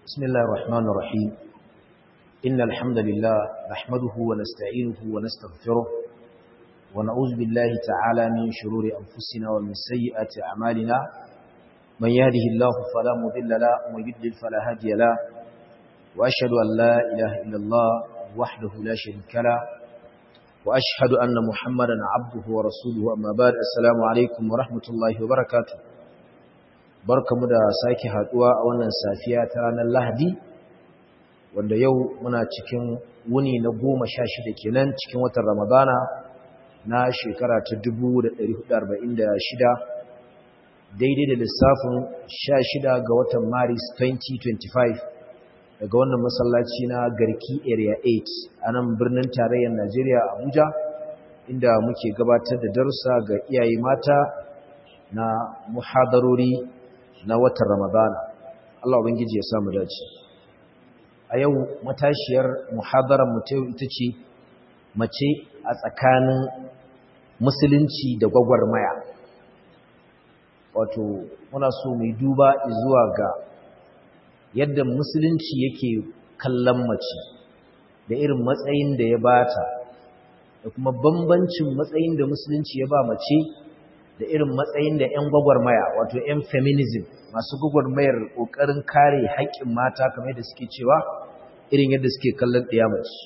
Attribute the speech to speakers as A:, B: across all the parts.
A: بسم الله الرحمن الرحيم إن الحمد لله نحمده ونستعينه ونستغفره ونعوذ بالله تعالى من شرور أنفسنا ومن سيئات أعمالنا من يهده الله فلا مضل له ومن يضلل فلا هادي له وأشهد أن لا إله إلا الله وحده لا شريك له وأشهد أن محمدا عبده ورسوله أما بعد السلام عليكم ورحمة الله وبركاته barkamu da sake haduwa a wannan safiya ta ranar Lahadi wanda yau muna cikin wuni na goma sha shida kenan cikin watan Ramadana na shekara ta 1446 daidai da lissafin sha shida ga watan Maris 2025 daga wannan masallaci na Garki Area 8 a nan birnin tarayyar Najeriya Abuja inda muke gabatar da darussa ga iyaye mata na muhadarori na watan Ramadana Allah ubangiji ya samu dace a yau matashiyar muhadarar mu ita ce mace a tsakanin musulunci da gwagwarmaya wato muna so mai duba zuwa ga yadda musulunci yake kallon mace da irin matsayin da ya bata da kuma bambancin matsayin da musulunci ya ba mace da irin matsayin da 'yan gwagwarmaya wato 'yan feminism masu gwagwarmayar ƙoƙarin kare haƙƙin mata kamar da suke cewa irin yadda suke kallon ɗiyamaci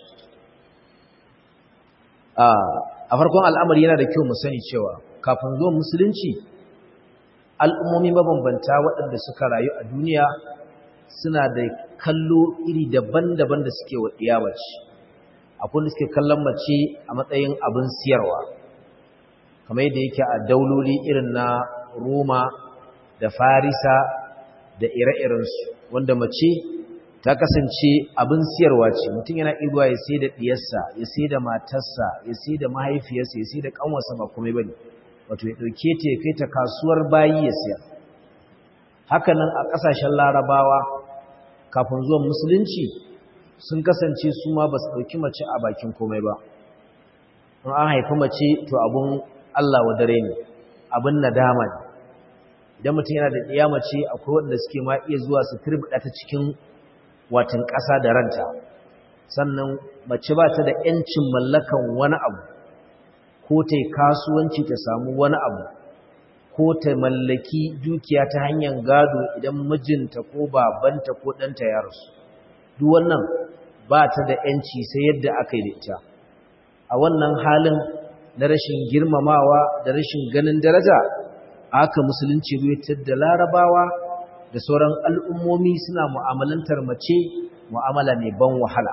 A: a farkon al'amari yana da kyau mu sani cewa kafin zuwan musulunci al'ummomi mabambanta waɗanda suka rayu a duniya suna da kallo iri daban-daban da suke wa ɗiyamaci akwai da suke kallon mace a matsayin abin siyarwa kamar yadda yake a dauloli irin na Roma da Farisa da ire-irensu wanda mace ta kasance abin siyarwa ce mutum yana igwa ya sai da diyarsa ya sai da matarsa ya sai da mahaifiyarsa ya sai da kanwarsa ba komai bane wato ya dauke ta ya kai ta kasuwar bayi ya siya haka nan a kasashen larabawa kafin zuwan musulunci sun kasance su ma ba su dauki mace a bakin komai ba in an haifi mace to abun Allah wa dare ne abin nadama ne idan mutum yana da ɗiya mace akwai waɗanda suke ma iya zuwa su turbida ta cikin watan ƙasa da ranta sannan mace ba ta da ‘yancin mallakan wani abu ko ta yi kasuwanci ta samu wani abu ko ta mallaki dukiya ta hanyar gado idan mijinta ko babanta ko ɗanta ya rasu duk wannan ba ta da ‘yanci sai yadda aka yi da ita a wannan halin na rashin girmamawa da rashin ganin daraja aka musulunci ruwatar da larabawa da sauran al'ummomi suna mu'amalantar mace mu'amala ne ban wahala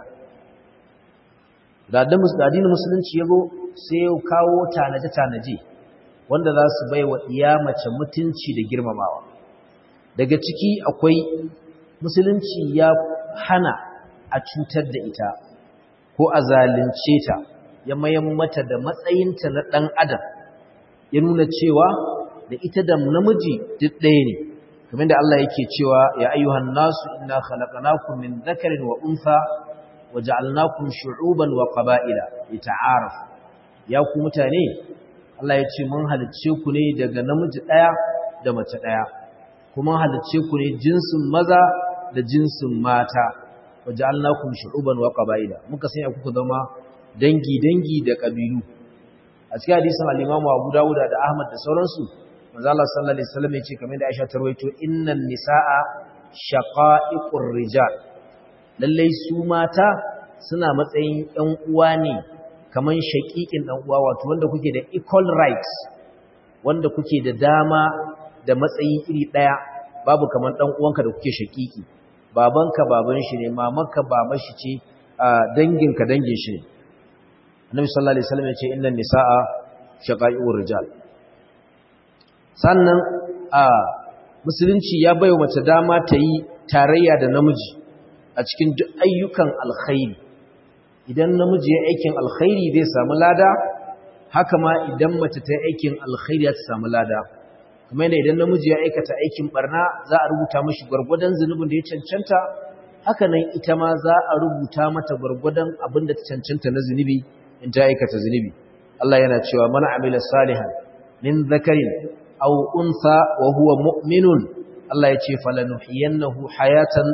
A: da addinin musulunci ya zo sai ya kawo tanaje-tanaje wanda za su bai wa iya mace mutunci da girmamawa daga ciki akwai musulunci ya hana a cutar da ita ko a zalunce ta ya mayan mata da matsayinta na ɗan adam ya nuna cewa da ita da namiji duk ɗaya ne kamar da Allah yake cewa ya ayyuhan nasu inna khalaqnakum min dhakarin wa untha wa ja'alnakum shu'uban wa qaba'ila lita'arafu ya ku mutane Allah ya ce mun halicce ku ne daga namiji ɗaya da mace ɗaya kuma halicce ku ne jinsin maza da jinsin mata wa ja'alnakum shu'uban wa qaba'ila muka sanya kuku zama dangi-dangi da ƙabilu a cikin hadisin al-Imam Abu Dawud da Ahmad da sauransu manzo Allah sallallahu alaihi wasallam yace kamar da Aisha ta rawaito innan nisaa shaqa'iqur rijal lalle su mata suna matsayin ɗan uwa ne kaman shaqiqin ɗan uwa wato wanda kuke da equal rights wanda kuke da dama da matsayi iri ɗaya babu kaman ɗan uwanka da kuke shaqiqi babanka baban shi ne mamanka baban shi ce danginka dangin shi ne annabi sallallahu alaihi wasallam yace innan nisaa shaqai'ur rijal sannan a musulunci ya baiwa mace dama ta yi tarayya da namiji a cikin duk ayyukan alkhairi idan namiji ya aikin alkhairi zai samu lada haka ma idan mace ta yi aikin alkhairi za ta samu lada kuma yana idan namiji ya aikata aikin barna za a rubuta mashi gwargwadon zunubin da ya cancanta haka nan ita ma za a rubuta mata gwargwadon abin da ta cancanta na zunubi in ta aikata zunubi Allah yana cewa mana amila salihan min zakarin aw unsa wa huwa mu'minun Allah ya ce falanuhiyannahu hayatan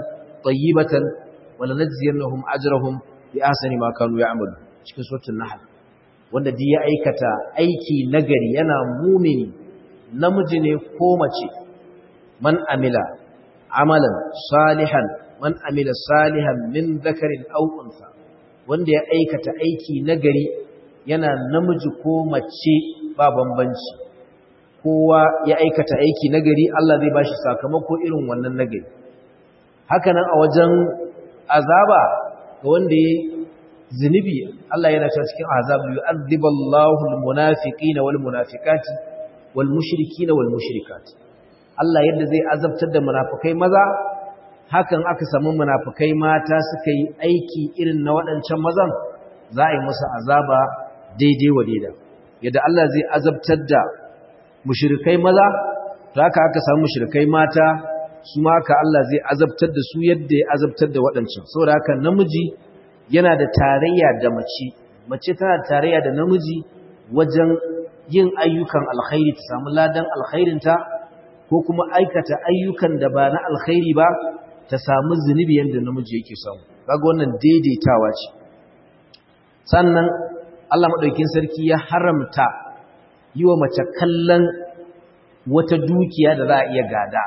A: tayyibatan wa lanajziyannahum ajrahum bi ahsani ma kanu ya'malu cikin suratul nahl wanda duk ya aikata aiki nagari yana mumini namiji ne ko mace man amila amalan salihan man amila salihan min dhakarin aw unsa wanda ya aikata aiki nagari yana namiji ko mace ba bambanci kowa ya aikata aiki nagari Allah zai bashi sakamako irin wannan nagari hakanan a wajen azaba ga wanda ya zunubi Allah yana cewa cikin azab yu'adhiballahu almunafiqina walmunafiqati walmushrikina walmushrikat Allah yadda zai azabtar da munafikai maza hakan aka samu munafikai mata suka yi aiki irin na waɗancan mazan za a yi musu azaba daidai wa daida yadda Allah zai azabtar da mushrikai maza to haka aka samu mushrikai mata su ma haka Allah zai azabtar da su yadda ya azabtar da waɗancan saboda haka namiji yana da tarayya da mace mace tana da tarayya da namiji wajen yin ayyukan alkhairi ta samu ladan alkhairinta ko kuma aikata ayyukan da ba na alkhairi ba ta samu zunubi yadda namiji yake samu kaga wannan daidaitawa ce sannan Allah madaukin sarki ya haramta yi wa mace kallon wata dukiya da za a iya gada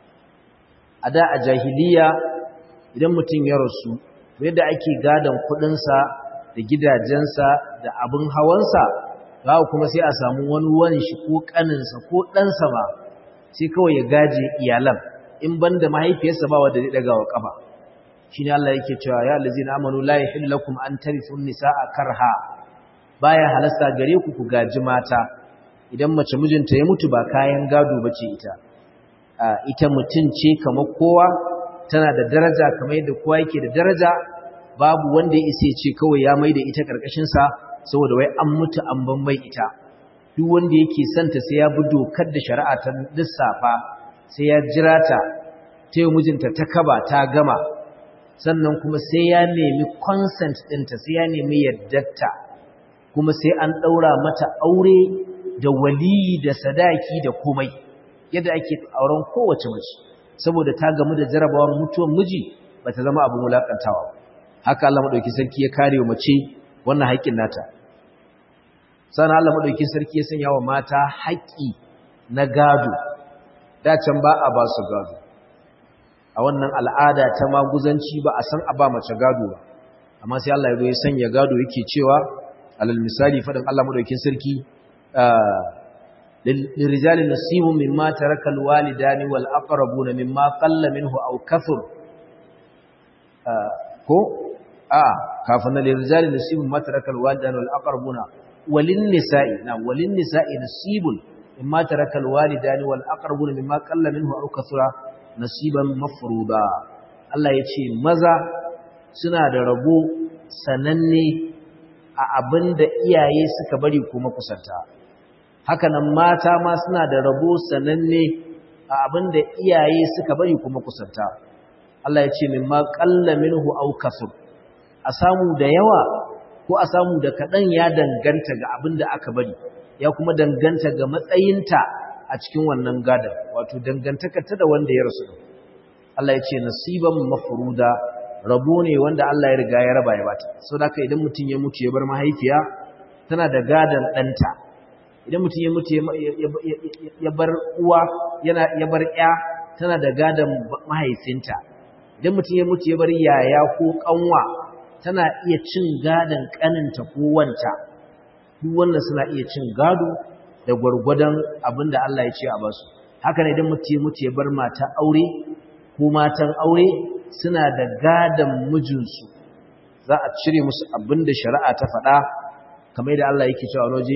A: a da a jahiliya idan mutum ya rasu yadda ake gadon kudinsa da gidajensa da abin hawansa ba kuma sai a samu wani wanshi ko kaninsa ko ɗansa ba sai kawai ya gaje iyalan in ban da mahaifiyarsa ba wadda zai daga wa ƙafa shi ne Allah yake cewa ya lazi na amanu la yahillu lakum an tarithu nisaa karha baya halasta gare ku ku gaji mata idan mace mijinta ya mutu ba kayan gado bace ita ita mutum ce kamar kowa tana da daraja kamar yadda kowa yake da daraja babu wanda ya isa ce kawai ya mai da ita karkashin sa saboda wai an mutu an ban mai ita duk wanda yake santa sai ya bi dokar da shari'a ta lissafa sai ya jira ta ta yi mijinta ta kaba ta gama sannan kuma sai ya nemi consent ɗinta sai ya nemi yardarta kuma sai an ɗaura mata aure da waliyi da sadaki da komai yadda ake auren kowace mace saboda ta gamu da jarabawar mutuwar miji ba ta zama abin wulaƙantawa haka Allah maɗauki sarki ya kare wa mace wannan haƙƙin nata sannan Allah maɗauki sarki ya sanya wa mata haƙƙi na gado dacen ba a ba su gado a wannan al'ada ta maguzanci ba a san a ba mace gado ba amma sai Allah ya zo ya sanya gado yake cewa alal misali fadin Allah madaukakin sarki lirrijali nasibun mimma taraka alwalidani wal aqrabuna mimma qalla minhu aw kathur ko a kafin lirrijali nasibun mimma taraka alwalidani wal aqrabuna walin nisa'i na walin nisa'i nasibun mimma taraka alwalidani wal aqrabuna mimma qalla minhu aw kathura nasiban mafruda Allah ya ce maza suna da rabo sananne a abin da iyaye suka bari kuma kusanta hakanan mata ma suna da rabo sananne a abin da iyaye suka bari kuma kusanta Allah ya ce min ma qalla minhu aw kasur a samu da yawa ko a samu da kadan ya danganta ga abin da aka bari ya kuma danganta ga matsayinta a cikin wannan gadan wato dangantaka ta da wanda ya rasu Allah ya ce nasiban mafruda rabo ne wanda Allah ya riga ya raba ya bata saboda haka idan mutum ya mutu ya bar mahaifiya tana da gadan danta idan mutum ya mutu ya bar uwa yana ya bar ya tana da gadan mahaifinta idan mutum ya mutu ya bar yaya ko kanwa tana iya cin gadan kaninta ko wanta duk wannan suna iya cin gado da gwargwadon abinda Allah ya ce a basu haka ne idan mutum ya mutu ya bar mata aure ko matan aure suna da gadan mijinsu za a cire musu abinda shari'a ta faɗa kamar da Allah yake cewa waje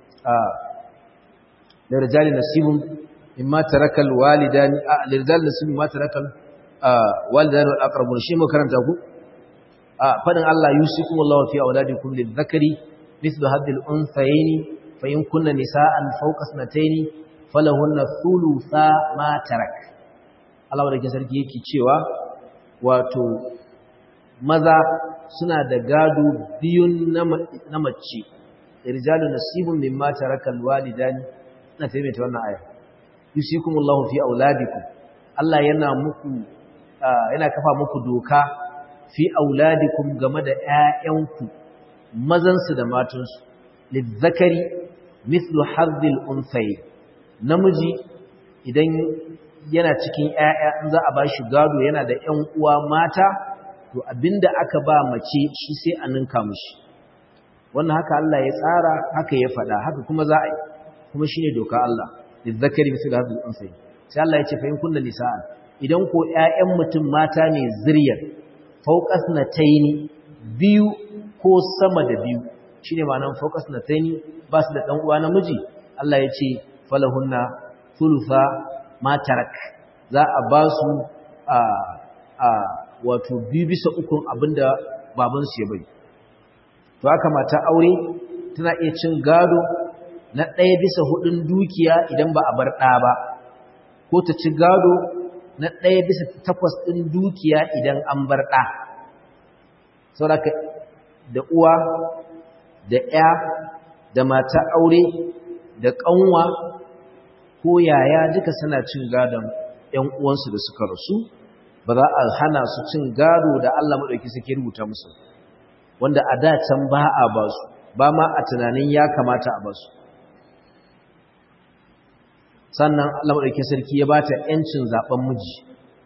A: da rijali nasibun mimma tarakal walidani a rijali nasibun mimma tarakal walidani wal aqrabun shi mu karanta ku a fadin Allah yusikum Allahu fi auladikum lidhakari mithlu hadhihi al-unthayayn fa in kunna nisaan fawqa sanatayn falahunna thulutha ma tarak Allah wadda sarki yake cewa wato maza suna da gado biyun na mace irjalu nasibun mimma tarakal walidani ina taimaita wannan aya yusikumullahu fi auladikum Allah yana muku yana kafa muku doka fi auladikum game da ƴaƴanku mazansu da matansu lizzakari mithlu hadhil unthay namiji idan yana cikin ƴaƴa in za a bashi gado yana da ƴan uwa mata to abinda aka ba mace shi sai a ninka mishi wannan haka Allah ya tsara haka ya faɗa haka kuma za a yi kuma shine doka Allah lizzakari mithlu hadhil unthay sai Allah ya ce fa in kunna nisa'an idan ko ƴaƴan mutum mata ne ziryar fauqas nataini biyu ko sama da biyu shine ma'anar fauqas nataini ba su da dan uwa namiji Allah ya ce falahunna thulutha ma tarak za a ba su a a wato biyu bisa ukun abinda baban su ya bari to haka mata aure tana iya cin gado na ɗaya bisa hudun dukiya idan ba a bar ɗa ba ko ta ci gado na ɗaya bisa takwas ɗin dukiya idan an bar ɗa sauraka da uwa da ‘ya da mata aure da ƙanwa ko yaya duka suna cin gadon ‘yan uwansu da suka rasu ba za a hana su cin gado da Allah maɗauki suke rubuta musu wanda a da can ba a ba su ba ma a tunanin ya kamata a ba su sannan Allah maɗauki sarki ya ba ta ‘yancin zaɓen miji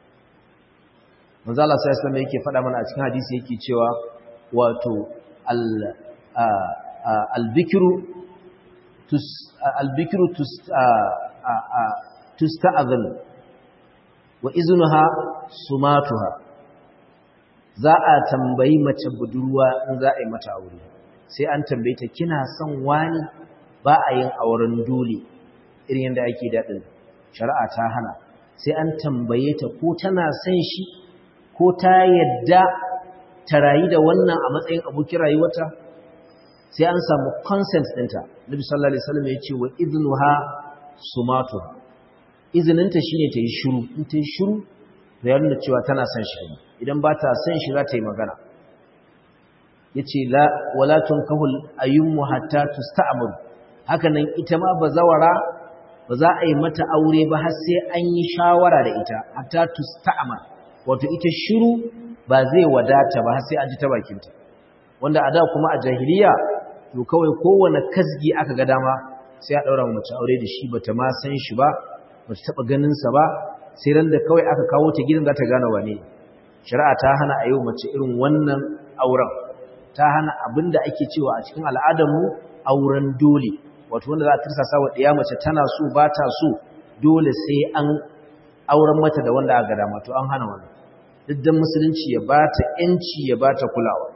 A: manzo Allah sallallahu alaihi yake faɗa mana a cikin hadisi yake cewa wato al al-bikru tus al-bikru tus tusta'adhan wa iznuha sumatuha za a tambayi mace budurwa in za a yi mata aure sai an tambaye ta kina son wani ba a yin auren dole irin yadda ake daɗin shari'a ta hana sai an tambaye ta ko tana son shi ko ta yadda ta rayu da wannan a matsayin abokin rayuwata sai an samu consent ɗinta nabi sallallahu alaihi wasallam ya ce wa iznuha sumatuha izininta shine ta yi shiru in ta yi shiru da ya nuna cewa tana son shi idan ba ta son shi za ta yi magana yace la wala tunkahul ayyumu hatta tusta'mur haka nan ita ma bazawara ba za a yi mata aure ba har sai an yi shawara da ita hatta tusta'mar wato ita shiru ba zai wadata ba har sai an ji ta bakinta wanda a da kuma a jahiliya to kawai kowane kasgi aka ga dama sai a daura mace aure da shi bata ma san shi ba bata taba ganin sa ba sai ran da kawai aka kawo ta gidan za ta gane wane shari'a ta hana a yau mace irin wannan auren ta hana abinda ake cewa a cikin al'adar mu auren dole wato wanda za a tirsasa wa ɗiya mace tana so ba ta so dole sai an auren mata da wanda aka dama to an hana wannan duk dan musulunci ya ba ta ƴanci ya ba ta kulawa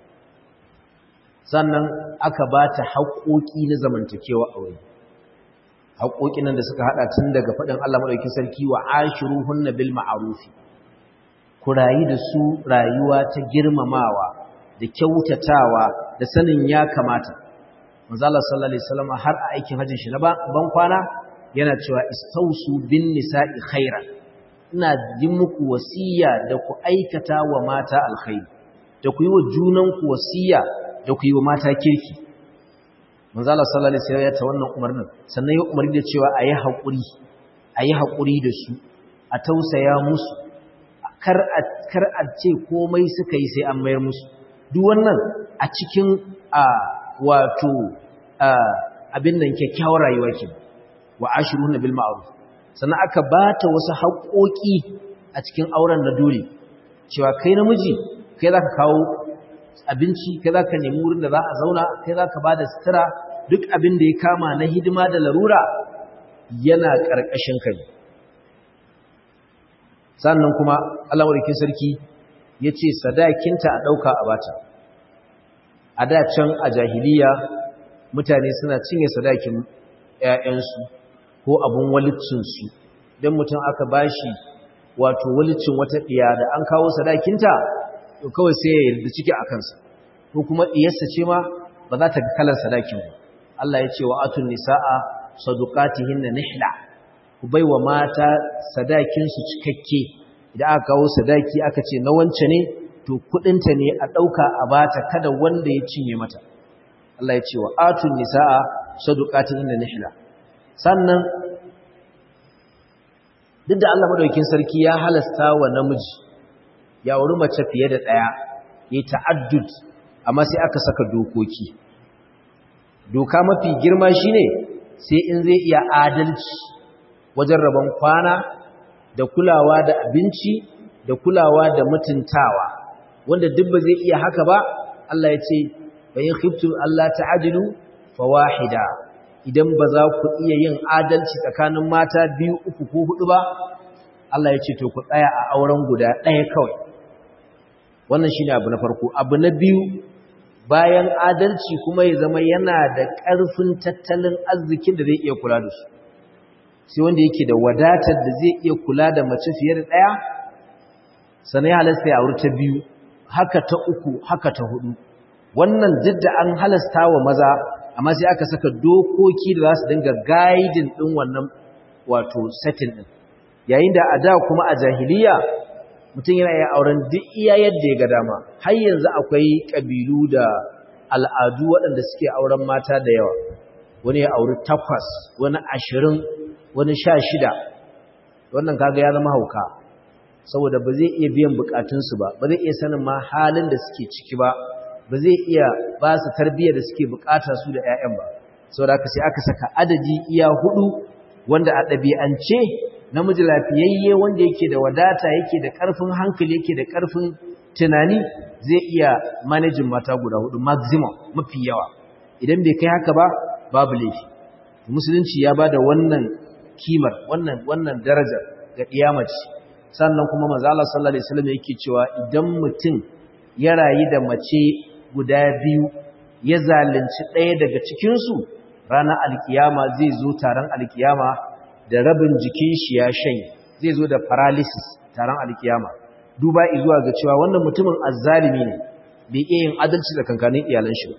A: sannan aka ba ta haƙoƙi na zamantakewa aure haƙoƙin nan da suka haɗa tun daga faɗin Allah maɗaukin sarki wa ashiruhunna bil ma'ruf ku rayu da su rayuwa ta girmamawa da kyautatawa da sanin ya kamata manzo Allah sallallahu alaihi wasallam har a aikin hajjin shi na ban kwana yana cewa istausu bin nisa'i khairan ina yi muku wasiya da ku aikata wa mata alkhairi da ku yi wa junanku wasiya da ku yi wa mata kirki manzo Allah sallallahu alaihi wasallam ya ta wannan umarnin sannan ya umarni da cewa ayi hakuri ayi hakuri da su a tausaya musu kar a kar a ce komai suka yi sai an mayar musu duk wannan a cikin a wato abin nan kyakkyawar rayuwa ke wa ashiruna bil ma'ruf sannan aka bata wasu haƙoƙi a cikin auren na dole cewa kai namiji kai zaka kawo abinci kai zaka nemi wurin da za a zauna kai zaka bada sutura duk abin da ya kama na hidima da larura yana ƙarƙashin kai sannan kuma Allah madaukakin sarki yace sadakinta a dauka a bata a da can a jahiliya mutane suna cinye sadakin ƴaƴansu ko abun walicinsu don mutum aka bashi wato walicin wata ɗiya da an kawo sadakinta to kawai sai ya yarda ciki a kansa ko kuma ɗiyarsa ce ma ba za ta ga kalar sadakin ba Allah ya ce wa atun nisa'a saduqatihinna nihla ku bai wa mata sadakinsu cikakke idan aka kawo sadaki aka ce na wance ne to kudinta ne a ɗauka a bata kada wanda ya cinye mata Allah ya ce wa atun nisa'a saduqatihinna nihla sannan duk da Allah madaukakin sarki ya halasta wa namiji ya auri mace fiye da ɗaya ya ta'addud amma sai aka saka dokoki doka mafi girma shine sai in zai iya adalci wajen rabon kwana da kulawa da abinci da kulawa da mutuntawa wanda duk ba zai iya haka ba Allah ya ce bayan khiftum Allah ta'adilu fawahida idan ba za ku iya yin adalci tsakanin mata biyu uku ko hudu ba Allah ya ce to ku tsaya a auren guda ɗaya kawai wannan shine abu na farko abu na biyu bayan adalci kuma ya zama yana da ƙarfin tattalin arzikin da zai iya kula da su sai wanda yake da wadatar da zai iya kula da mace fiye da ɗaya sannan ya halasta ya auri ta biyu haka ta uku haka ta hudu wannan duk da an halasta wa maza amma sai aka saka dokoki da za su dinga gaidin ɗin wannan wato setting ɗin yayin da a da kuma a jahiliya mutum yana iya auren duk iya yadda ya ga dama har yanzu akwai ƙabilu da al'adu waɗanda suke auren mata da yawa wani ya auri takwas wani ashirin wani sha shida wannan kaga ya zama hauka saboda ba zai iya biyan bukatunsu ba ba zai iya sanin ma halin da suke ciki ba ba zai iya ba su tarbiyyar da suke bukata su da 'ya'yan ba saboda haka sai aka saka adadi iya hudu wanda a ɗabi'ance namiji lafiyayye wanda yake da wadata yake da ƙarfin hankali yake da ƙarfin tunani zai iya manajin mata guda hudu maximum mafi yawa idan bai kai haka ba babu laifi musulunci ya ba da wannan kimar wannan wannan darajar ga ɗiyamaci sannan kuma manzo Allah sallallahu alaihi wasallam yake cewa idan mutum ya rayu da mace guda biyu ya zalunci ɗaya daga cikin su ranar alkiyama zai zo taron alkiyama da rabin jikin shi ya shanye zai zo da paralysis taron alkiyama duba zuwa ga cewa wannan mutumin azzalimi ne bai iya yin adalci da kankanin iyalan shi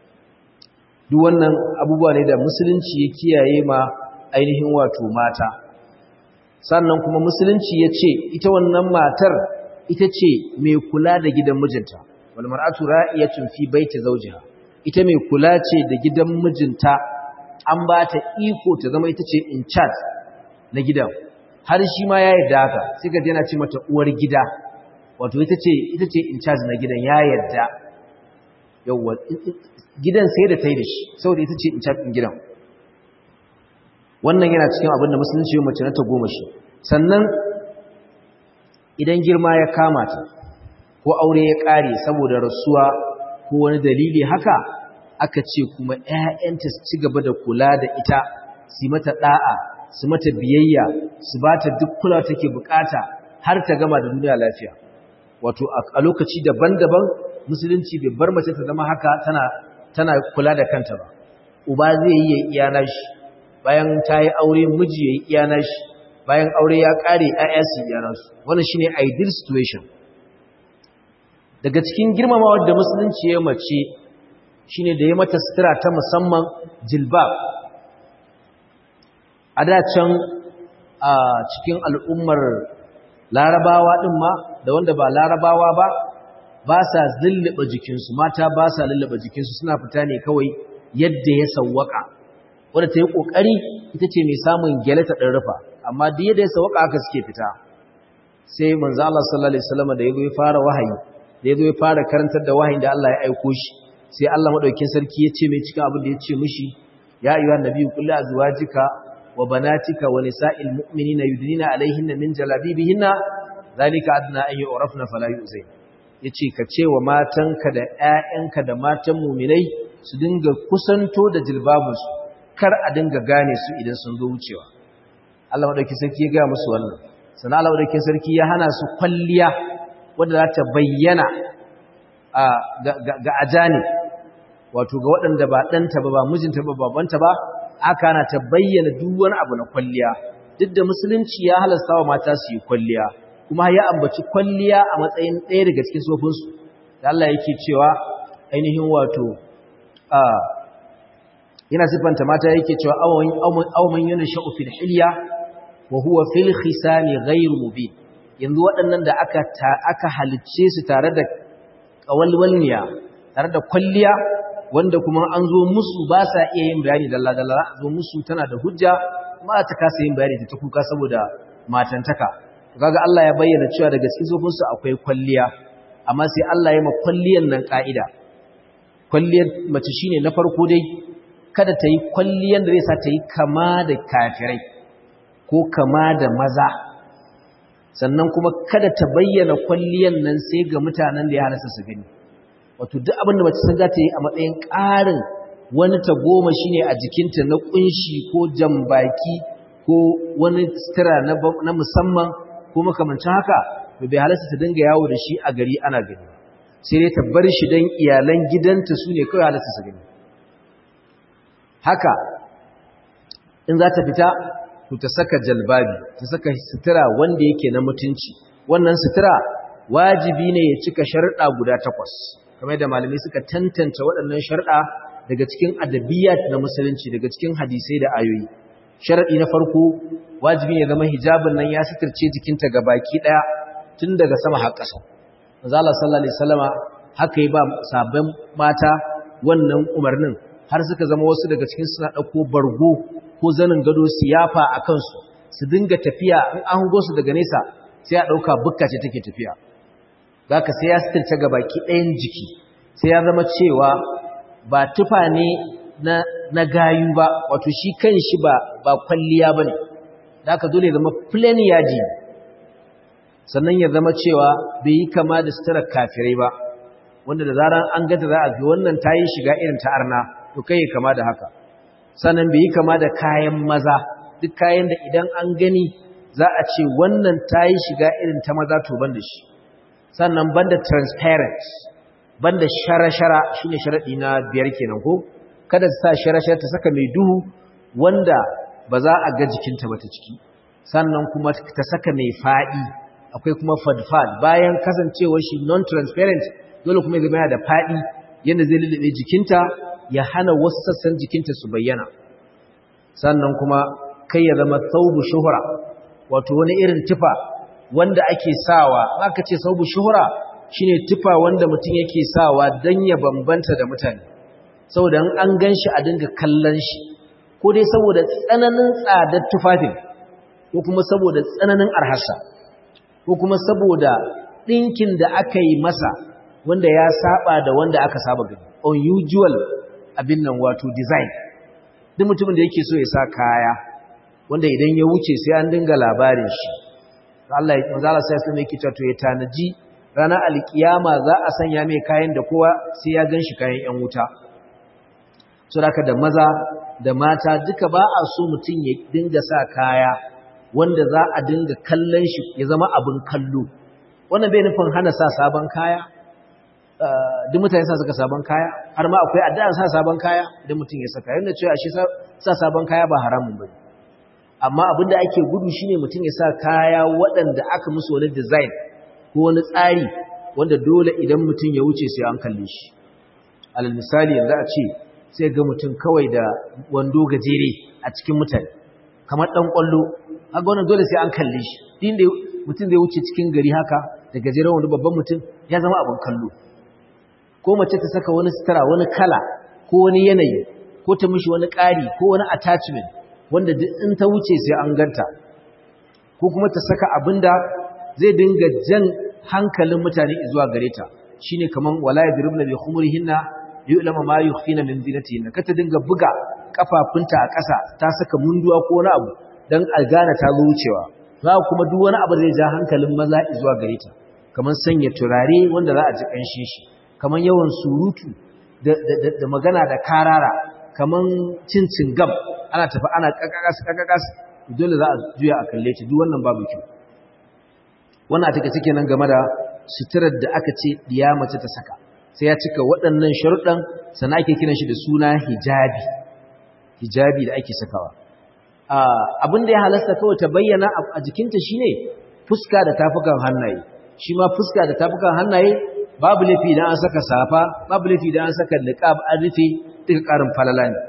A: duk wannan abubuwa ne da musulunci ya kiyaye ma ainihin wato mata sannan kuma musulunci ya ce ita wannan matar ita ce mai kula da gidan mijinta wal mar'atu ra'iyatun fi baiti zawjiha ita mai kula ce da gidan mijinta an ba ta iko ta zama ita ce in charge na gidan har shi ma ya yarda haka sai ka yana ce mata uwar gida wato ita ce ita ce in charge na gidan ya yarda yawa gidan sai da ta yi da shi saboda ita ce in charge din gidan wannan yana cikin abin da musulunci ya mace na ta goma shi sannan idan girma ya kama ta ko aure ya ƙare saboda rasuwa ko wani dalili haka aka ce kuma ‘ya'yanta su ci gaba da kula da ita su mata ɗa'a su mata biyayya su ba ta duk kula take bukata har ta gama da duniya lafiya wato a lokaci daban-daban musulunci bai bar mace ta zama haka tana tana kula da kanta ba uba zai yi ya iya nashi bayan ta yi aure miji ya yi iya nashi bayan aure ya ƙare ‘ya'ya su iya nasu wannan shine ideal situation daga cikin girmamawar da musulunci ya mace shine da ya mata sutura ta musamman jilbab a da can a cikin al'ummar larabawa ɗin ma da wanda ba larabawa ba ba sa lullaba jikinsu mata ba sa lullaba jikinsu suna fita ne kawai yadda ya sawwaka wadda ta yi ƙoƙari ita ce mai samun gyale ta ɗan rufa amma duk yadda ya sawwaka aka suke fita sai manzo Allah sallallahu alaihi wasallam da ya zo ya fara wahayi da ya zo ya fara karantar da wahayin da Allah ya aiko shi sai Allah madaukakin sarki ya ce mai cikin abin da ya ce mishi ya ayyuhan nabiyyu qul li azwajika wa banatika wa nisa'il mu'minina yudnina alaihinna min jalabibihinna zalika adna an yu'rafna fala yu'zay yace ka ce wa matanka da ƴaƴanka da matan mu'minai su dinga kusanto da jilbabunsu kar a dinga gane su idan sun zo wucewa Allah madaukakin sarki ya ga musu wannan sannan Allah madaukakin sarki ya hana su kwalliya wanda za ta bayyana ga ajani wato ga waɗanda ba ɗanta ba ba mijinta ba babanta ba aka na ta bayyana duk wani abu na kwalliya duk da musulunci ya halasta wa mata su yi kwalliya kuma ya ambaci kwalliya a matsayin ɗaya daga cikin sofinsu da Allah yake cewa ainihin wato yana siffanta mata yake cewa awman yana sha'u fil hilya wa huwa fil khisami ghayr mubin yanzu waɗannan da aka aka halicce su tare da kawalwalniya tare da kwalliya wanda kuma an zo musu ba sa iya yin bayani dalla dalla zo musu tana da hujja kuma ta kasa yin bayani ta kuka saboda matantaka kaga Allah ya bayyana cewa daga cikin zofinsu akwai kwalliya amma sai Allah ya ma kwalliyan nan ka'ida kwalliyar mace shine na farko dai kada ta yi kwalliyan da zai sa ta yi kama da kafirai ko kama da maza sannan kuma kada ta bayyana kwalliyan nan sai ga mutanen da ya halasta su gani wato duk abin da mace sun za ta yi a matsayin ƙarin wani ta goma shine a jikinta na kunshi ko jambaki ko wani sutura na musamman ko makamancin haka bai halasta ta dinga yawo da shi a gari ana gani sai dai ta bar shi don iyalan gidanta su ne kawai halasta su gani haka in za ta fita to ta saka jalbabi ta saka sutura wanda yake na mutunci wannan sutura wajibi ne ya cika sharɗa guda takwas kamar da malamai suka tantance waɗannan sharɗa daga cikin adabiyat na musulunci daga cikin hadisai da ayoyi sharaɗi na farko wajibi ne zama hijabin nan ya suturce jikinta ga baki ɗaya tun daga sama har ƙasa manzala sallallahu alaihi wasallama haka yi ba sabon mata wannan umarnin har suka zama wasu daga cikin suna ɗauko bargo ko zanin gado su yafa a kansu su dinga tafiya in an hango su daga nesa sai a ɗauka bukka ce take tafiya za ka sai ya suturce ga baki ɗayan jiki sai ya zama cewa ba tufa ne na, na gayu ba wato shi kan shi ba, ba kwalliya ba ne da aka dole zama plain yaji sannan ya zama cewa bai yi kama da suturar kafirai ba wanda da zarar an gata za a fi wannan ta yi shiga irin ta arna to kai kama da haka sannan bai yi kama da kayan maza duk kayan da idan an gani za a ce wannan ta yi shiga irin ta maza to ban da shi sannan banda transparent banda shara-shara shine sharadi na biyar kenan ko kada ta sa shara-shara ta saka mai duhu wanda ba za a ga jikinta ba ta ciki sannan kuma ta saka mai fadi akwai kuma fadfad bayan kasancewar shi non transparent dole kuma ya zama da fadi yanda zai lullube jikinta ya hana wasu sassan jikinta su bayyana sannan kuma kai ya zama thawbu shuhra wato wani irin tufa wanda ake sawa aka ce thawbu shuhra shine tufa wanda mutum yake sawa dan ya bambanta da mutane saboda an ganshi a dinga kallon shi ko dai saboda tsananin tsadar tufafin ko kuma saboda tsananin arhasa ko kuma saboda dinkin da aka yi masa wanda ya saba da wanda aka saba gani unusual abin nan wato design duk mutumin da yake so ya sa kaya wanda idan ya wuce sai an dinga labarin shi Allah ya manzo Allah sai sai yake cewa to ya tanaji ranar alkiyama za a sanya mai kayan da kowa sai ya ganshi kayan yan wuta so da da maza da mata duka ba a so mutum ya dinga sa kaya wanda za a dinga kallon shi ya zama abin kallo wannan bai nufin hana sa sabon kaya duk mutane sa suka sabon kaya har ma akwai addu'a sa sabon kaya idan mutum ya saka yana cewa shi sa sabon kaya ba haramun bane amma abinda ake gudu shine mutum ya sa kaya waɗanda aka musu wani design ko wani tsari wanda dole idan mutum ya wuce sai an kalle shi alal misali yanzu a ce sai ga mutum kawai da wando gajere a cikin mutane kamar dan kwallo kaga wannan dole sai an kalle shi din da mutum zai wuce cikin gari haka da gajeren wani babban mutum ya zama abin kallo ko mace ta saka wani sutura wani kala ko wani yanayi ko ta mishi wani ƙari ko wani attachment wanda duk in ta wuce sai an ganta ko kuma ta saka abinda zai dinga jan hankalin mutane zuwa gare ta shine kaman wala yadribna bi khumurihinna yu'lama ma yukhfina min zinatihinna kata dinga buga kafafunta a ƙasa ta saka munduwa ko wani abu dan a gane ta zo wucewa za kuma duk wani abu zai ja hankalin maza zuwa gare ta kaman sanya turare wanda za a ji kanshin shi kaman yawan surutu da, da, magana da karara kaman cincin gam ana tafi ana kakakas kakakas dole za a juya a kalle ta duk wannan babu kyau wannan a take take nan game da suturar da aka ce diya mace ta saka sai ya cika waɗannan sharuɗan sannan ake kiran shi da suna hijabi hijabi da ake sakawa abin da ya halasta kawai ta bayyana a jikinta shine fuska da tafukan hannaye shi ma fuska da tafukan hannaye babu laifi idan an saka safa babu laifi idan an saka niqab an rufe duka karin falala ne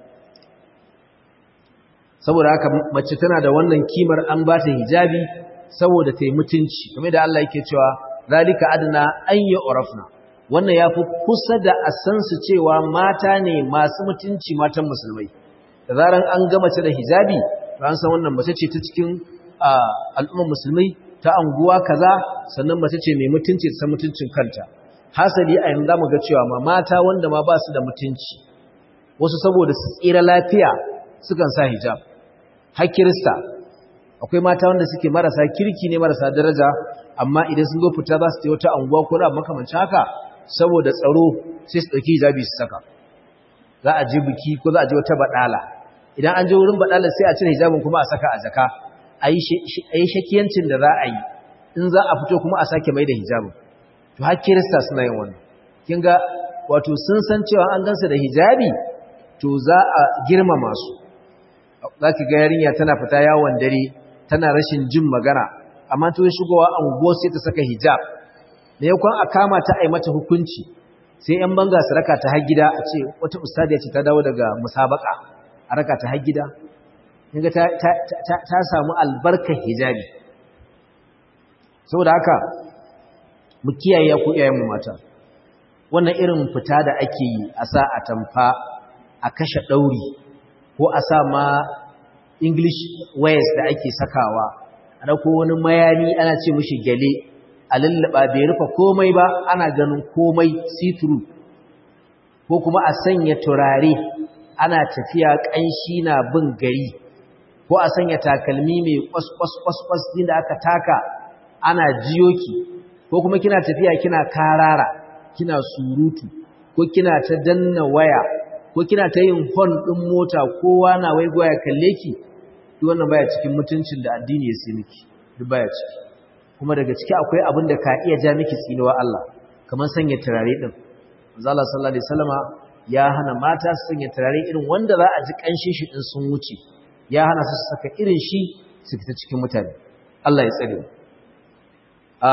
A: saboda haka mace tana da wannan kimar an ba ta hijabi saboda ta yi mutunci kamar da Allah yake cewa zalika adna an yi urafna wannan yafi kusa da a san su cewa mata ne masu mutunci matan musulmai da zaran an ga mace da hijabi to an san wannan mace ce ta cikin al'ummar musulmai ta anguwa kaza sannan mace ce mai mutunci ta mutuncin kanta hasali a yanzu zamu ga cewa ma mata wanda ma ba su da mutunci wasu saboda su tsira lafiya sukan sa hijab har kirista akwai mata wanda suke marasa kirki ne marasa daraja amma idan sun zo fita za su je wata anguwa ko da makamancin haka saboda tsaro sai su ɗauki hijabi su saka za a je biki ko za a je wata baɗala idan an je wurin baɗala sai a cire hijabin kuma a saka a jaka a yi shakiyancin da za a yi in za a fito kuma a sake mai da hijabin to har kirista suna yin wannan kin ga wato sun san cewa an gansa da hijabi to za a girmama su za ki ga yarinya tana fita yawon dare tana rashin jin magana amma to shigowa anguwa sai ta saka hijab da yakon a kama ta ai mata hukunci sai yan banga su raka ta har gida a ce wata ustadiya ce ta dawo daga musabaka a raka ta har gida kinga ta ta ta samu albarkar hijabi saboda haka mu kiyaye ku iyayen mu mata wannan irin fita da ake yi a sa a tamfa a kashe dauri ko a sa ma english wears da ake sakawa a ko wani mayani ana ce mishi gale a lallaba bai rufe komai ba ana ganin komai see-through ko kuma a sanya turare ana tafiya ƙanshi na bin gari ko a sanya takalmi mai kwas-kwas-kwas din da aka taka ana jiyoki ko kuma kina tafiya kina karara kina surutu ko kina ta danna waya ko kina ta yin hon ɗin mota kowa na waigowa ya kalle ki duk wannan baya cikin mutuncin da addini ya sai miki duk baya ciki kuma daga ciki akwai abin da ka iya ja miki tsinuwa Allah kamar sanya turare din manzo Allah sallallahu alaihi wasallama ya hana mata su sanya turare irin wanda za a ji kanshin shi din sun wuce ya hana su saka irin shi su fita cikin mutane Allah ya tsare a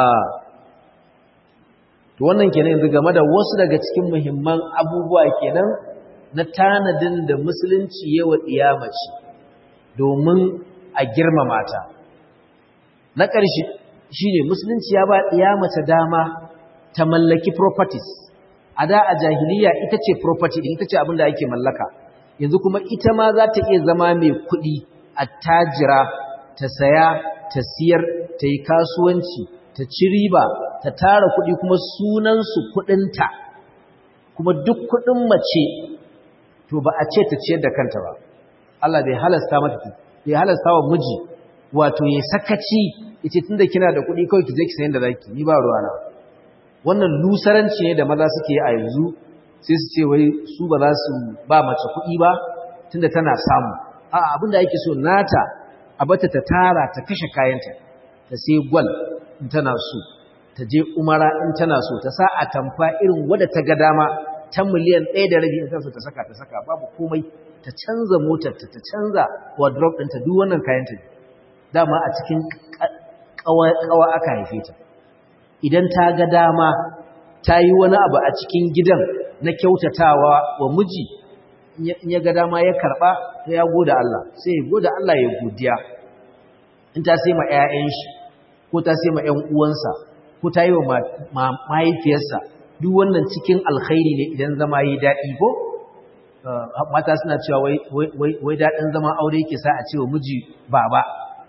A: to wannan kenan yanzu game da wasu daga cikin muhimman abubuwa kenan na tanadin da musulunci yawa iyamaci domin a girmama ta na ƙarshe shi ne musulunci ya ba ɗiya mace dama ta mallaki properties a da a jahiliya ita ce property ita ce abin da ake mallaka yanzu kuma ita ma za ta iya zama mai kuɗi a tajira ta saya ta siyar ta yi kasuwanci ta ci riba ta tara kuɗi kuma sunansu kuɗinta kuma duk kuɗin mace to ba a ce ta ciyar da kanta ba Allah bai halasta mata bai halasta wa miji wato ya sakaci yace tunda kina da kuɗi kawai ki je ki sayin da zaki ni ba ruwana wannan lusaranci ne da maza suke a yanzu sai su ce wai su ba za su ba mace kuɗi ba tunda tana samu a abinda yake so nata a bata ta tara ta kashe kayanta ta sai gwal in tana so ta je umara in tana so ta sa a tamfa irin wadda ta ga dama ta miliyan ɗaya da rabi in ta so ta saka ta saka babu komai ta canza motar ta ta canza wardrobe ɗinta duk wannan kayanta ne dama a cikin ƙawa aka haife ta idan ta ga dama ta yi wani abu a cikin gidan na kyautatawa wa miji in ya ga dama ya karɓa ta ya goda Allah sai ya goda Allah ya godiya in ta sai ma 'ya'yan shi ko ta sai ma 'yan uwansa ko ta yi wa mahaifiyarsa duk wannan cikin alkhairi ne idan zama yi daɗi ko mata suna cewa wai daɗin zama aure ke sa a cewa miji baba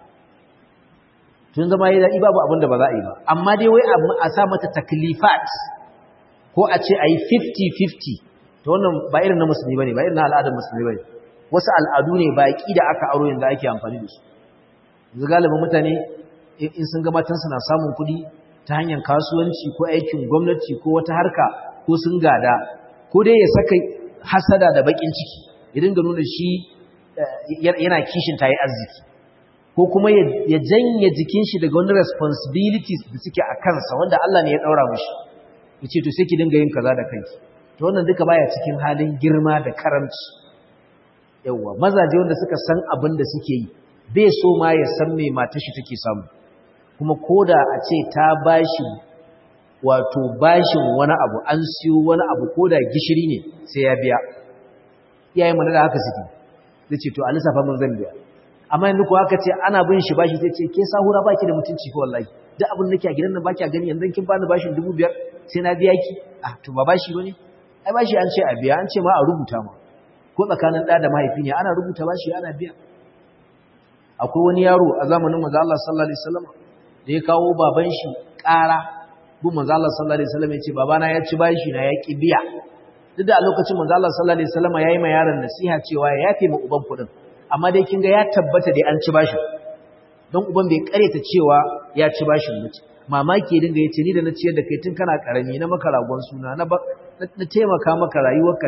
A: tun zama yi daɗi babu abin da ba za a yi ba amma dai wai a sa mata taklifat ko a ce a yi 50-50 ta wannan ba irin na musulmi ba ne ba irin na al'adar musulmi ba ne wasu al'adu ne baƙi da aka aro yanzu ake amfani da su yanzu galibin mutane in sun ga matansu na samun kuɗi ta hanyar kasuwanci ko aikin gwamnati ko wata harka ko sun gada ko dai ya saka hasada da baƙin ciki ya dinga nuna shi yana kishin ta yi arziki ko kuma ya janye jikin shi daga wani responsibilities da suke a kansa wanda Allah ne ya daura mishi yace to sai ki dinga yin kaza da kanki to wannan duka baya cikin halin girma da karamci yawa mazaje wanda suka san abin da suke yi bai so ma ya san me matar shi take samu kuma koda a ce ta bashi wato bashin wani abu an siyo wani abu koda gishiri ne sai ya biya iyayen mu da haka suke zai ce to a lissafa mun zan biya amma yanzu ko aka ce ana bin shi bashi sai ce ke sahura baki da mutunci ko wallahi duk abin da nake a gidan nan baki a gani yanzu kin bani bashin 2500 sai na biya ki ah to ba bashi bane ai bashi an ce a biya an ce ma a rubuta ma ko tsakanin da da mahaifi ne ana rubuta bashi ana biya akwai wani yaro a zamanin manzo Allah sallallahu alaihi wasallam da ya kawo baban shi ƙara bu manzo Allah sallallahu alaihi wasallam ya ce babana ya ci bashi na ya ki biya duk da a lokacin manzo Allah sallallahu alaihi wasallam yayi ma yaron nasiha cewa ya yafe ma uban kudin amma dai kin ga ya tabbata dai an ci bashin don uban bai kareta cewa ya ci bashin mace mamaki dinga yace ni da na ciyar da kai tun kana karami na maka ragon suna na na taimaka maka rayuwarka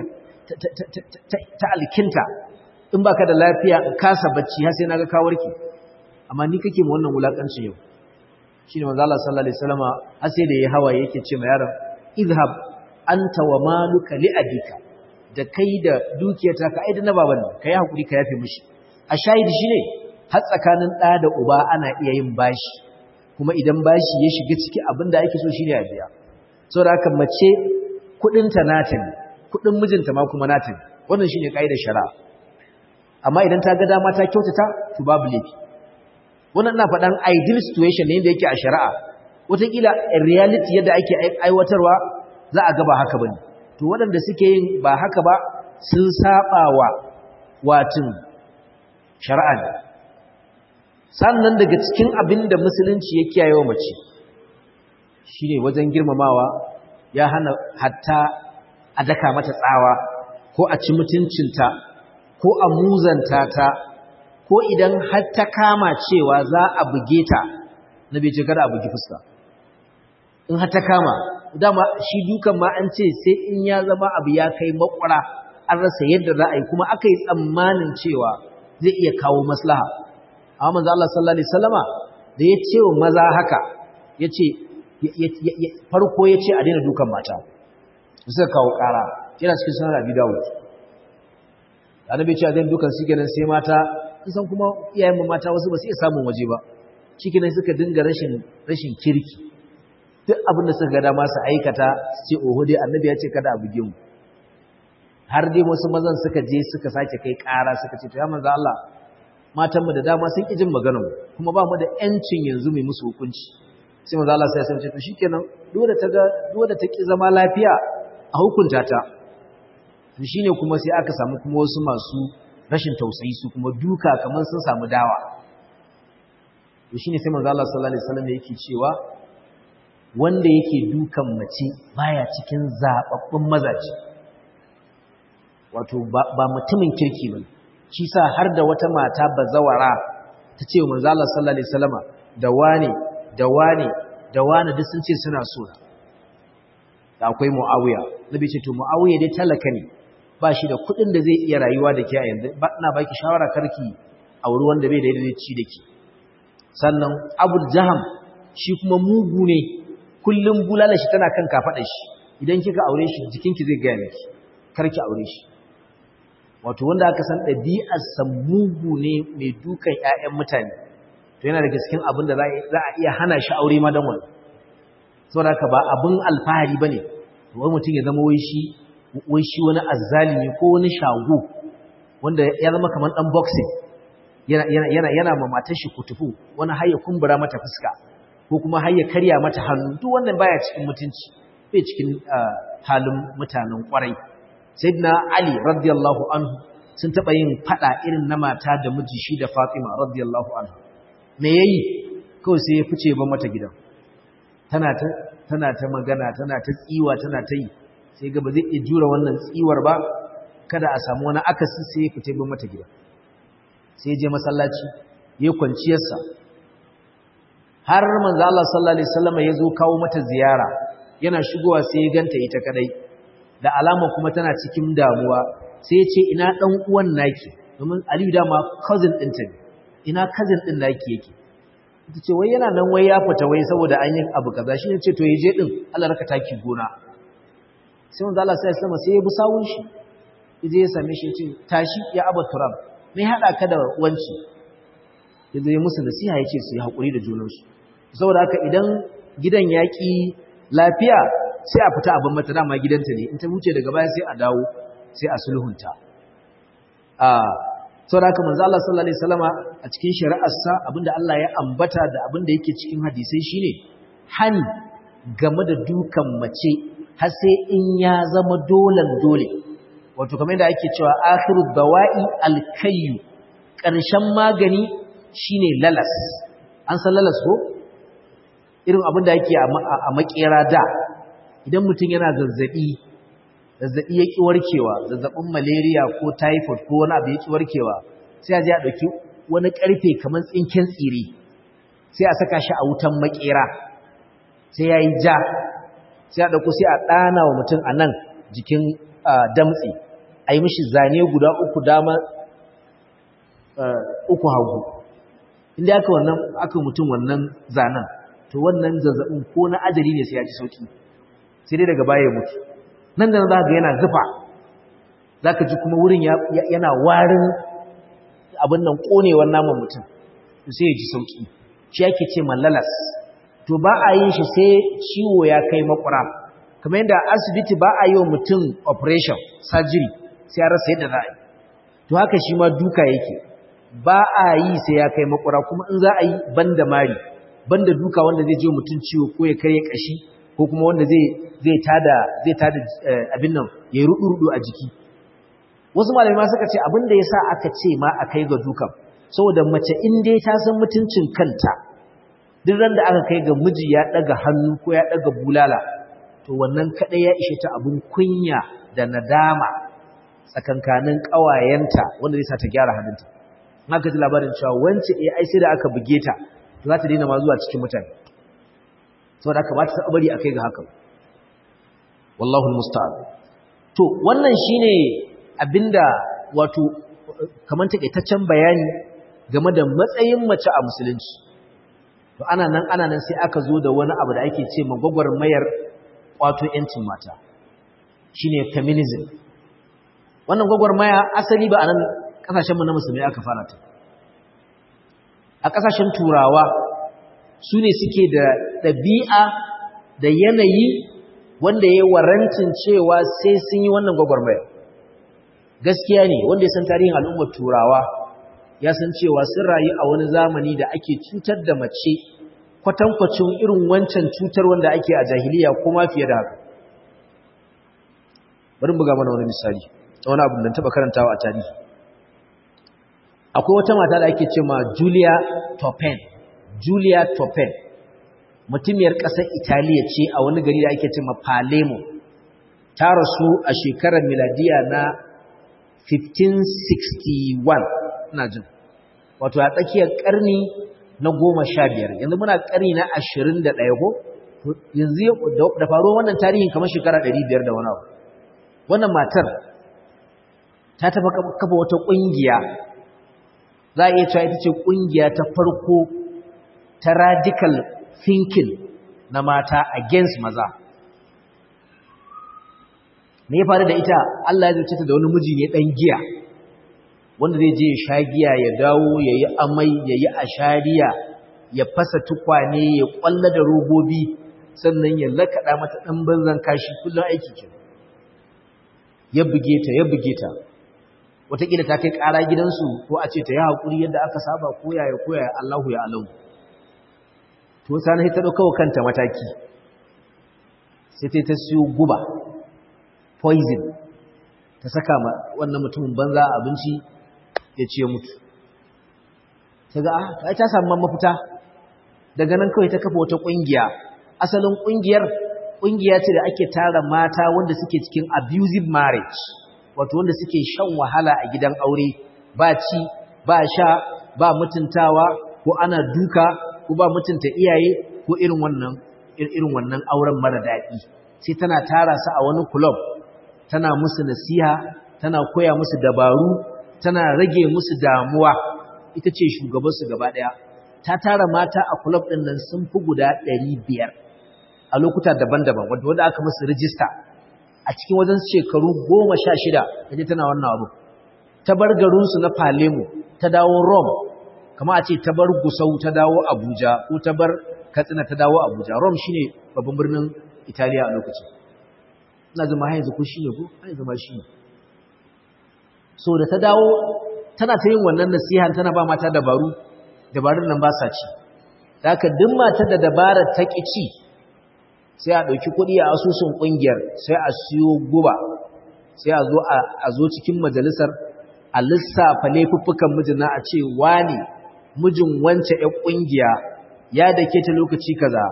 A: ta alkinta in baka da lafiya in kasa bacci har sai naga ka warke amma ni kake mu wannan wulakancin yau shine manzo Allah sallallahu alaihi wasallama har sai da yayi hawaye yake ce ma yaron izhab anta wa maluka li abika da kai da dukiyarta ka aida na baban nan kai hakuri ka yafe mishi a shahidi shine har tsakanin da da uba ana iya yin bashi kuma idan bashi ya shiga ciki abinda ake so shine a biya saboda haka mace kudin ta nata ne kudin mijinta ma kuma nata ne wannan shine kaidar shari'a amma idan ta ga dama ta kyautata to babu laifi wannan ina faɗan ideal situation ne da yake a shari'a wataƙila reality yadda ake aiwatarwa za a gaba haka bane to waɗanda suke yin ba haka ba sun saba wa watin shari'a ne sannan daga cikin abin da musulunci ya kiyaye wa mace shine wajen girmamawa ya hana hatta a daka mata tsawa ko a ci mutuncinta ko a muzanta ta ko idan har ta kama cewa za a buge ta na bai ce kada a bugi fuska in har ta kama dama shi dukan ma an ce sai in ya zama abu ya kai makwara an rasa yadda za a yi kuma aka yi tsammanin cewa zai iya kawo maslaha amma manzo Allah sallallahu alaihi wasallama da ya ce wa maza haka yace farko yace a daina dukan mata suka kawo kara yana cikin sunan Abi Dawud annabi ya ce a daina dukan su kenan sai mata kusan kuma iyayen mata wasu ba su iya samun waje ba cikin suka dinga rashin rashin kirki duk abin da suka ga dama su aikata su ce oho dai annabi ya ce kada a buge mu har dai wasu mazan suka je suka sake kai ƙara suka ce to ya manzo Allah matan mu da dama sun ki jin maganar mu kuma ba mu da yancin yanzu mai musu hukunci sai manzo Allah sai ya ce to shikenan duk da ta ga duk da ta ki zama lafiya a hukunta ta to shine kuma sai aka samu kuma wasu masu rashin tausayi su kuma duka kamar sun samu dawa to shine sai manzo Allah sallallahu alaihi wasallam yake cewa wanda yake dukan mace baya cikin zababbun mazaje wato ba mutumin kirki bane shi sa har da wata mata bazawara ta ce wa manzo Allah sallallahu alaihi wasallama da wane da wane da wane duk sun ce suna so da akwai Muawiya nabi ce to Muawiya dai talaka ne ba shi da kuɗin da zai iya rayuwa da ke a yanzu ba ina baki shawara karki a wuri wanda bai da yadda zai ci da ke sannan Abu Jaham shi kuma mugu ne kullum bulala shi tana kan kafaɗa shi idan kika aure shi jikinki zai gaya miki karki aure shi wato wanda aka san ɗabi'arsa mugu ne mai dukan ‘ya'yan mutane to yana daga cikin abin da za a iya hana shi aure ma don wani saboda haka ba abin alfahari ba ne wani mutum ya zama wai shi wai shi wani azzalimi ko wani shago wanda ya zama kamar ɗan boxing yana ma matar shi kutufu wani har ya kumbura mata fuska ko kuma har ya karya mata hannu duk wannan baya cikin mutunci bai cikin halin mutanen kwarai sayyidina ali radiyallahu anhu sun taba yin fada irin na mata da miji shi da fatima radiyallahu anhu me yayi kawai sai ya fice ba mata gidan tana ta tana ta magana tana ta tsiwa tana ta yi sai ga ba zai iya jura wannan tsiwar ba kada a samu wani akasi sai ya fice ba mata gidan sai ya je masallaci ya kwanciyarsa har manzo Allah sallallahu alaihi wasallam ya zo kawo mata ziyara yana shigowa sai ya ganta ita kadai da alama kuma tana cikin damuwa sai ya ce ina dan uwan naki domin Aliyu dama cousin ɗinta ne ina cousin ɗin naki yake ita ce wai yana nan wai ya fita wai saboda an yi abu kaza shi ne ce to yaje din Allah raka taki gona sai manzo Allah sai ya sama sai ya bi sawun shi yaje ya same shi ya ce tashi ya aba turab me hada ka da wanci yaje ya musu nasiha ya ce su yi hakuri da junansu saboda haka idan gidan yaƙi lafiya sai a fita abin mata dama gidanta ne in ta wuce daga baya sai a dawo sai a sulhunta a saboda haka manzo Allah sallallahu alaihi wasallama a cikin shari'arsa abinda Allah ya ambata da abinda yake cikin hadisai shine hani game da dukan mace har sai in ya zama dolan dole wato kamar yadda ake cewa akhiru dawa'i alkayyu ƙarshen magani shine lalas an san lalas ko irin abin da yake a makera da idan mutum yana zazzabi zazzabi ya ki warkewa zazzabin malaria ko typhoid ko wani abu ya ki warkewa sai a je a ɗauki wani ƙarfe kamar tsinken tsire sai a saka shi a wutan makera sai ya yi ja sai a ɗauko sai a ɗana wa mutum a nan jikin damtse a yi mishi zane guda uku dama uku hagu inda aka wannan aka mutum wannan zanen to wannan zazzabin ko na ajali ne sai ya ji sauki sai dai daga baya ya mutu nan da za ga yana zufa za ka ji kuma wurin yana warin abin nan ƙonewar naman mutum sai ya ji sauki shi ake ce mallalas to ba a yin shi sai ciwo ya kai makura kamar yadda asibiti ba a yi wa mutum operation surgery sai ya rasa yadda za a yi to haka shi ma duka yake ba a yi sai ya kai makura kuma in za a yi banda mari banda duka wanda zai je mutum ciwo ko ya karya kashi ko kuma wanda zai zai tada zai tada abin nan ya yi rudu-rudu a jiki wasu malamai ma suka ce abin da yasa aka ce ma a kai ga dukan saboda mace in dai ta san mutuncin kanta duk ran da aka kai ga miji ya daga hannu ko ya daga bulala to wannan kadai ya ishe ta abun kunya da nadama tsakankanin kawayenta wanda zai sa ta gyara hannunta haka ji labarin cewa wance eh ai sai da aka buge ta to za ta daina ma zuwa cikin mutane saboda haka ba ta bari akai ga haka wallahu almusta'an to wannan shine abinda wato kaman takaitaccen bayani game da matsayin mace a musulunci to ana nan ana nan sai aka zo da wani abu da ake ce magwagwar mayar kwato yancin mata shine feminism wannan gwagwarmaya asali ba a nan kasashenmu na musulmi aka fara ta a kasashen turawa su ne suke da ɗabi'a da yanayi wanda ya yi warancin cewa sai sun yi wannan gwagwarmaya gaskiya ne wanda ya san tarihin al'ummar turawa ya san cewa sun rayu a wani zamani da ake cutar da mace kwatankwacin irin wancan cutar wanda ake a jahiliya ko ma fiye da haka bari buga mana wani misali ta wani abu da taɓa karantawa a tarihi akwai wata mata da ake ce ma Julia Topen Julia Topen mutumiyar ƙasar Italiya ce a wani gari da ake ce ma Palermo ta rasu a shekarar miladiya na 1561 ina jin wato a tsakiyar ƙarni na goma sha biyar yanzu muna ƙarni na ashirin da ɗaya ko yanzu da faruwar wannan tarihin kamar shekara ɗari biyar da wani abu wannan matar ta taɓa kafa wata ƙungiya za a iya cewa ita ce ƙungiya ta farko ta radical thinking na mata against maza me ya faru da ita Allah ya zuce ta da wani miji ne ɗan giya wanda zai je ya sha giya ya dawo ya yi amai ya yi ashariya ya fasa tukwane ya kwalla da robobi sannan ya lakaɗa mata ɗan banzan kashi kullum aiki ke ya buge ta ya buge ta wataƙila ta kai ƙara gidansu ko a ce ta yi haƙuri yadda aka saba ko yaya ko yaya Allahu ya alau to sani ta ɗauka wa kanta mataki sai ta ta siyo guba poison ta saka ma wannan mutumin banza abinci ya ce mutu ta ga ta ta samu mafita daga nan kawai ta kafa wata kungiya asalin kungiyar kungiya ce da ake tara mata wanda suke cikin abusive marriage wato wanda suke shan wahala a gidan aure ba ci ba sha ba mutuntawa ko ana duka ko ba mutunta iyaye ko irin wannan irin wannan auren mara daɗi sai tana tara su a wani club tana musu nasiha tana koya musu dabaru tana rage musu damuwa ita ce shugabansu gaba ɗaya ta tara mata a kulab ɗin nan sun fi guda ɗari biyar a lokuta daban-daban wanda wanda aka musu rijista a cikin wajen shekaru goma sha shida ta je tana wannan abu ta bar garinsu na Palemo ta dawo Rome kama a ce ta bar Gusau ta dawo Abuja ko ta bar Katsina ta dawo Abuja Rome shine babban birnin Italiya a lokacin ina zama har yanzu ko shine ko har yanzu ma shine so da ta dawo tana ta yin wannan nasiha tana ba mata dabaru dabarun nan ba sa ci da haka duk matar da dabarar ta ki ci sai a ɗauki kuɗi a asusun ƙungiyar sai a siyo guba sai a zo a zo cikin majalisar a lissafa laifuffukan mijina a ce wani mijin wance ƴan ƙungiya ya dake ta lokaci kaza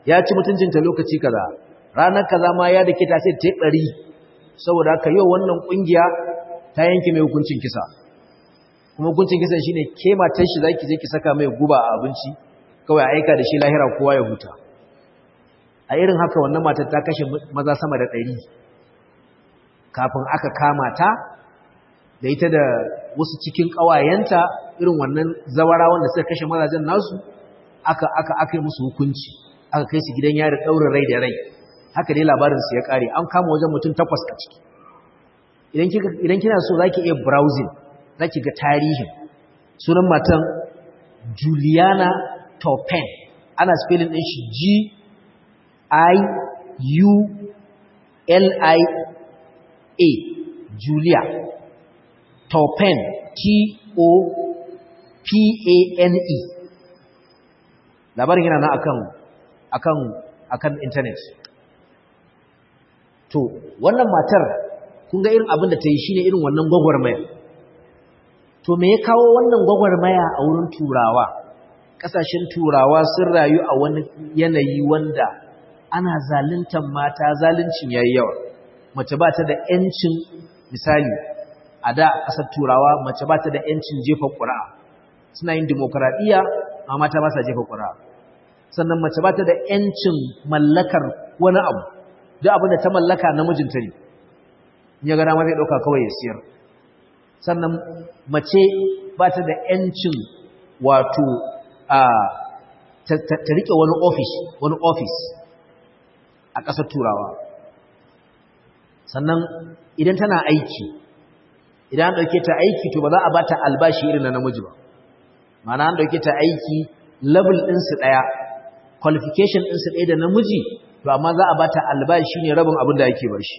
A: ya ci mutuncinta lokaci kaza ranar kaza ma ya dake ta sai ta ɗari saboda haka yau wannan ƙungiya ta yanke mai hukuncin kisa kuma hukuncin kisan shine ke matar shi zaki je ki saka mai guba a abinci kawai aika da shi lahira kowa ya huta a irin haka wannan matar ta kashe maza sama da ɗari kafin aka kama ta da ita da wasu cikin ƙawayenta irin wannan zawara wanda suka kashe mazajen nasu aka aka aka yi musu hukunci aka kai su gidan yari ɗaurin rai da rai haka dai labarinsu ya ƙare an kama wajen mutum takwas a ciki idan kina so za ki iya browsing za ki ga tarihin sunan matan juliana topen ana spelling ɗin shi g i u l i a julia topen t o p a n e labarin yana na akan akan akan internet to wannan matar kun ga irin abin da ta yi shine irin wannan gwagwarmaya to me ya kawo wannan gwagwarmaya a wurin turawa kasashen turawa sun rayu a wani yanayi wanda ana zaluntar mata zaluncin yayi yawa mace ba ta da yancin misali a da ƙasar turawa mace ba ta da yancin jefa ƙura'a suna yin demokradiyya amma mata ba sa jefa ƙura'a sannan mace ba ta da yancin mallakar wani abu duk abin da ta mallaka namijinta ne ya gana ma zai ɗauka kawai ya siyar sannan mace ba ta da ‘yancin wato a ta riƙe wani ofis wani ofis a ƙasar turawa sannan idan tana aiki idan an ɗauke ta aiki to ba za a ba ta albashi irin na namiji ba mana an ɗauke ta aiki level ɗinsu ɗaya qualification ɗinsu ɗaya da namiji to amma za a ba ta albashi ne rabin abin da ake ba shi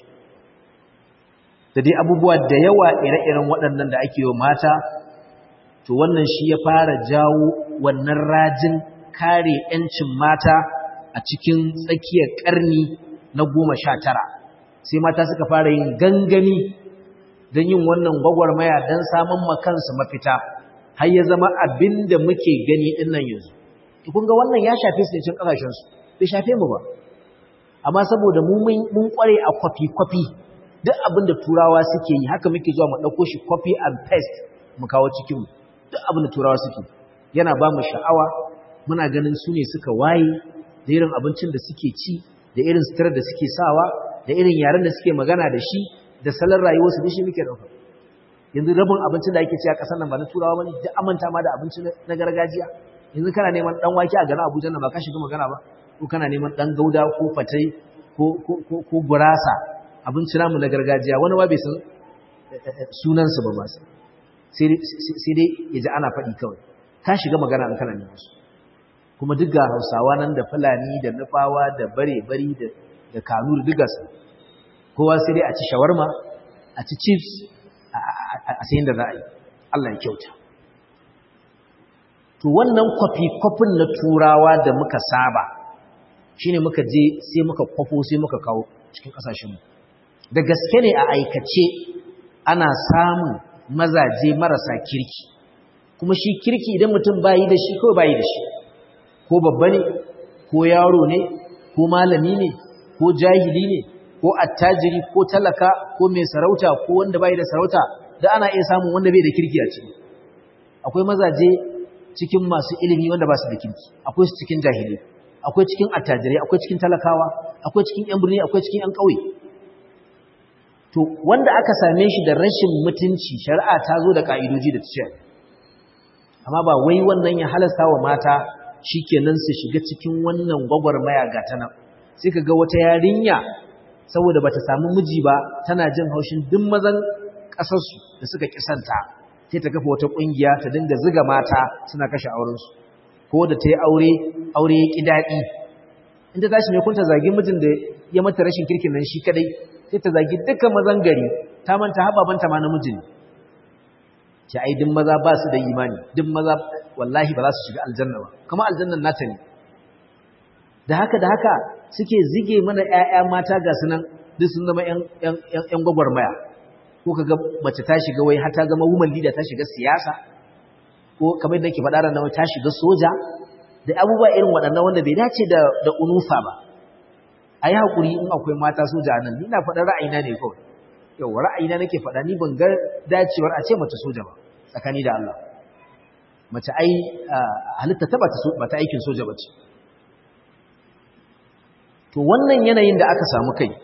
A: da dai abubuwa da yawa ire-iren waɗannan da ake yi mata to wannan shi ya fara jawo wannan rajin kare 'yancin mata a cikin tsakiyar ƙarni na goma sha tara sai mata suka fara yin gangami don yin wannan gwagwarmaya don samun makansu mafita har ya zama abin da muke gani ɗin nan yanzu kun ga wannan ya shafe su ne cin ƙasashensu bai shafe mu ba amma saboda mu mun ƙware a kwafi-kwafi duk abin da turawa suke yi haka muke zuwa mu ɗauko shi copy and paste mu kawo cikin mu duk abin da turawa suke yana ba mu sha'awa muna ganin su ne suka waye da irin abincin da suke ci da irin sutura da suke sawa da irin yaren da suke magana da shi da salon rayuwarsu da shi muke ɗauka yanzu rabin abincin da ake ci a ƙasar nan ba na turawa bane duk amanta ma da abinci na gargajiya yanzu kana neman dan wake a garin Abuja nan ba ka shiga magana ba ko kana neman dan gauda ko fatai ko ko ko gurasa abinci namu na gargajiya wani ba bai san sunansu ba masu sai dai ya ji ana faɗi kawai ta shiga magana an kana neman su kuma duk ga hausawa nan da fulani da nufawa da bare-bari da kanuri duk gasu kowa sai dai a ci shawarma a ci chips a sayin da za a yi Allah ya kyauta to wannan kwafi-kwafin na turawa da muka saba shine muka je sai muka kwafo sai muka kawo cikin ƙasashenmu da gaske ne a aikace ana samun mazaje marasa kirki kuma shi kirki idan mutum bayi da shi ko bayi da shi ko babba ne ko yaro ne ko malami ne ko jahili ne ko attajiri ko talaka ko mai sarauta ko wanda bayi da sarauta da ana iya samun wanda bai da kirki a ciki akwai mazaje cikin masu ilimi wanda ba su da kirki akwai su cikin jahili akwai cikin attajirai akwai cikin talakawa akwai cikin yan birni akwai cikin yan ƙauye to wanda aka same shi da rashin mutunci shari'a ta zo da ka'idoji da tace amma ba wai wannan ya halasta wa mata shikenan su shiga cikin wannan gwagwarmaya ga ta nan sai ka ga wata yarinya saboda bata samu miji ba tana jin haushin duk mazan ƙasarsu da suka kisanta sai ta kafa wata ƙungiya ta dinga ziga mata suna kashe aurensu ko da ta yi aure aure ya ƙi daɗi in ta tashi mai kunta zagi mijin da ya mata rashin kirkin nan shi kadai sai ta zagi dukkan mazan gari ta manta hababanta ma namiji ne ce ai duk maza ba su da imani duk maza wallahi ba za su shiga aljanna ba kuma aljannan nata ne da haka da haka suke zige mana ƴaƴa mata ga sunan duk sun zama ƴan ƴan ƴan gwagwarmaya ko kaga mace ta shiga wai har ta zama woman leader ta shiga siyasa ko kamar yadda nake faɗa ran ta shiga soja da abubuwa irin waɗannan wanda bai dace da da unufa ba a yi haƙuri in akwai mata soja a nan ni na faɗa ra'ayina ne kawai yau ra'ayina nake faɗa ni ban ga dacewar a ce mace soja ba tsakani da Allah mace ai halitta ta ba ta aikin soja ba ce to wannan yanayin da aka samu kai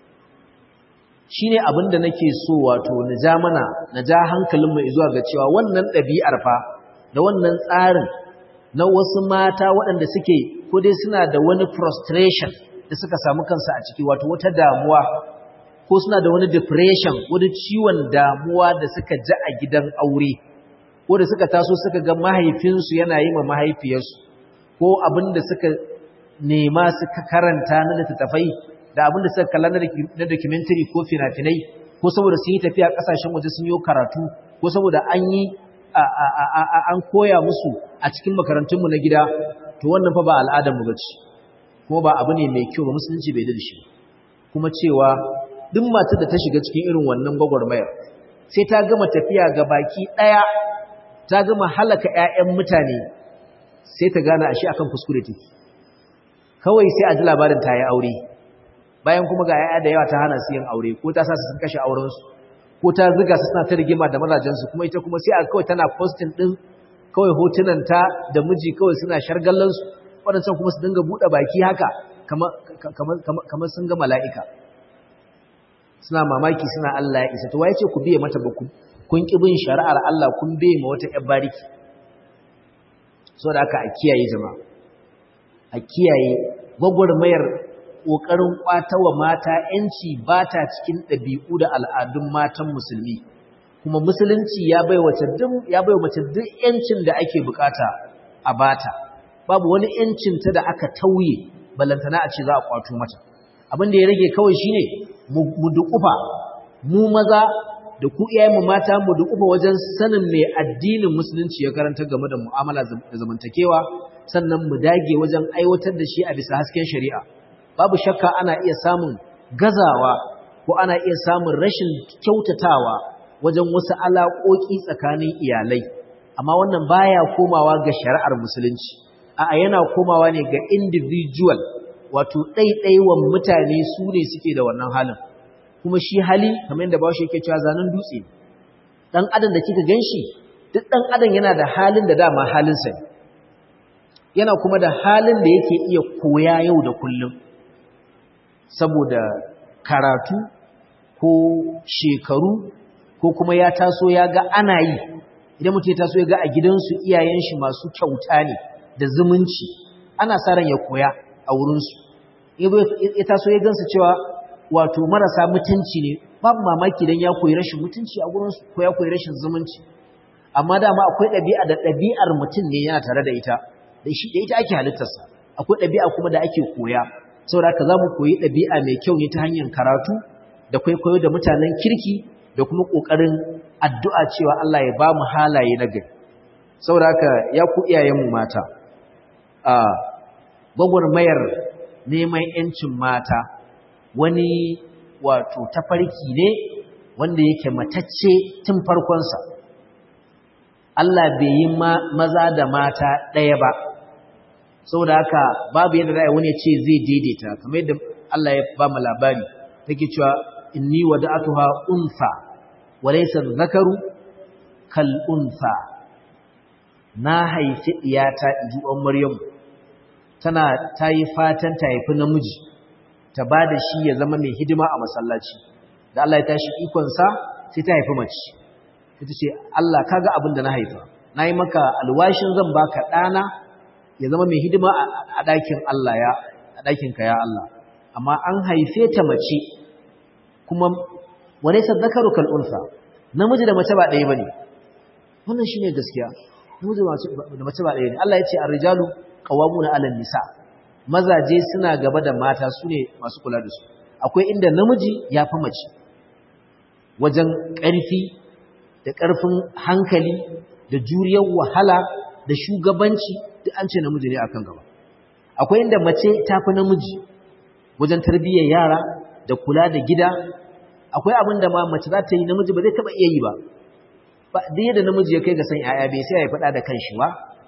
A: shine abin da nake so wato na ja mana na ja hankalinmu zuwa ga cewa wannan ɗabi'ar fa da wannan tsarin na wasu mata waɗanda suke ko dai suna da wani frustration da suka samu kansu a ciki wato wata damuwa ko suna da wani depression wani ciwon damuwa da suka ji a gidan aure ko da suka taso suka ga mahaifinsu yana yi ma mahaifiyarsu ko abin da suka nema suka karanta na littattafai da abin da suka kalla na documentary ko fina-finai ko saboda sun yi tafiya kasashen waje sun yi karatu ko saboda an yi an koya musu a cikin makarantunmu na gida to wannan fa ba al'adarmu ba ce kuma ba abu ne mai kyau ba musulunci bai da shi kuma cewa duk matar da ta shiga cikin irin wannan gwagwarmayar sai ta gama tafiya ga baki ɗaya ta gama halaka 'ya'yan mutane sai ta gane ashe akan kuskure take kawai sai a ji labarin ta yi aure bayan kuma ga 'ya'ya da yawa ta hana su yin aure ko ta sa su sun kashe aurensu ko ta ziga su suna ta rigima da mazajensu kuma ita kuma sai a kawai tana postin ɗin kawai hotunanta da miji kawai suna shargallansu waɗancan kuma su dinga buɗe baki haka kamar sun ga mala'ika suna mamaki suna Allah ya isa to waye ce ku biye mata ba ku kun ki bin shari'ar Allah kun biye ma wata ƴar bariki so da aka a kiyaye jama'a a kiyaye gwagwarmayar ƙoƙarin ƙwatawa mata ‘yanci ba ta cikin ɗabi'u da al'adun matan musulmi kuma musulunci ya bai mace duk ‘yancin da ake bukata a bata babu wani ‘yancinta da aka tauye balantana a ce za a ƙwato mata abin da ya rage kawai shine mu duƙufa mu maza da ku iyayenmu mata mu duƙufa wajen sanin mai addinin musulunci ya karanta game da mu'amala da zamantakewa sannan mu dage wajen aiwatar da shi a bisa hasken shari'a babu shakka ana iya samun gazawa ko ana iya samun rashin kyautatawa wajen wasu alaƙoƙi tsakanin iyalai amma wannan baya komawa ga shari'ar musulunci a'a yana komawa ne ga individual wato ɗaiɗaiwan mutane su ne suke da wannan halin kuma shi hali kamar yadda bawashi yake cewa zanen dutse ɗan adam da kika ganshi duk ɗan adam yana da halin da dama halinsa ne yana kuma da halin da yake iya koya yau da kullum saboda karatu ko shekaru ko kuma ya taso ya ga ana yi idan mutum ya taso ya ga a gidansu iyayen shi masu kyauta ne da zumunci ana sa ran ya koya a wurinsu ya taso ya gansu cewa wato marasa mutunci ne babu mamaki don ya koyi rashin mutunci a wurinsu ko ya koyi rashin zumunci amma dama akwai ɗabi'a da ɗabi'ar mutum ne yana tare da ita da shi da ita ake halittarsa akwai ɗabi'a kuma da ake koya saboda haka za mu koyi ɗabi'a mai kyau ne ta hanyar karatu da kwaikwayo da mutanen kirki da kuma ƙoƙarin addu'a cewa Allah ya ba mu halaye na gari saboda haka ya ku iyayenmu mata a gwagwarmayar neman ‘yancin mata wani wato tafarki ne wanda yake matacce tun farkonsa Allah bai yi maza da mata ɗaya ba saboda haka babu yadda za wani ya ce zai daidaita kamar yadda Allah ya ba mu labari take cewa inni wada'atuha unsa wa laysa dhakaru kal unsa na haifi iyata inji uwan Maryam tana tayi fatan ta haifi namiji ta bada shi ya zama mai hidima a masallaci da Allah ya tashi ikon sa sai ta haifi mace ita ce Allah kaga abin da na haifa nayi maka alwashin zan baka dana ya zama mai hidima a ɗakin Allah ya a ɗakinka ya Allah amma an haife ta mace kuma wane sadakaru kal'unsa namiji da mace ba ɗaya ba ne wannan shi ne gaskiya namiji da mace ba ɗaya ne Allah ya ce a rijalu ƙawamu na alal nisa mazaje suna gaba da mata su ne masu kula da su akwai inda namiji ya fi mace wajen ƙarfi da ƙarfin hankali da juriyar wahala da shugabanci duk an ce namiji ne akan gaba akwai inda mace ta fi namiji wajen tarbiyyar yara da kula da gida akwai abin da ma mace za ta yi namiji ba zai taba iya yi ba ba duk yadda namiji ya kai ga san yaya bai sai ya faɗa da kanshi ba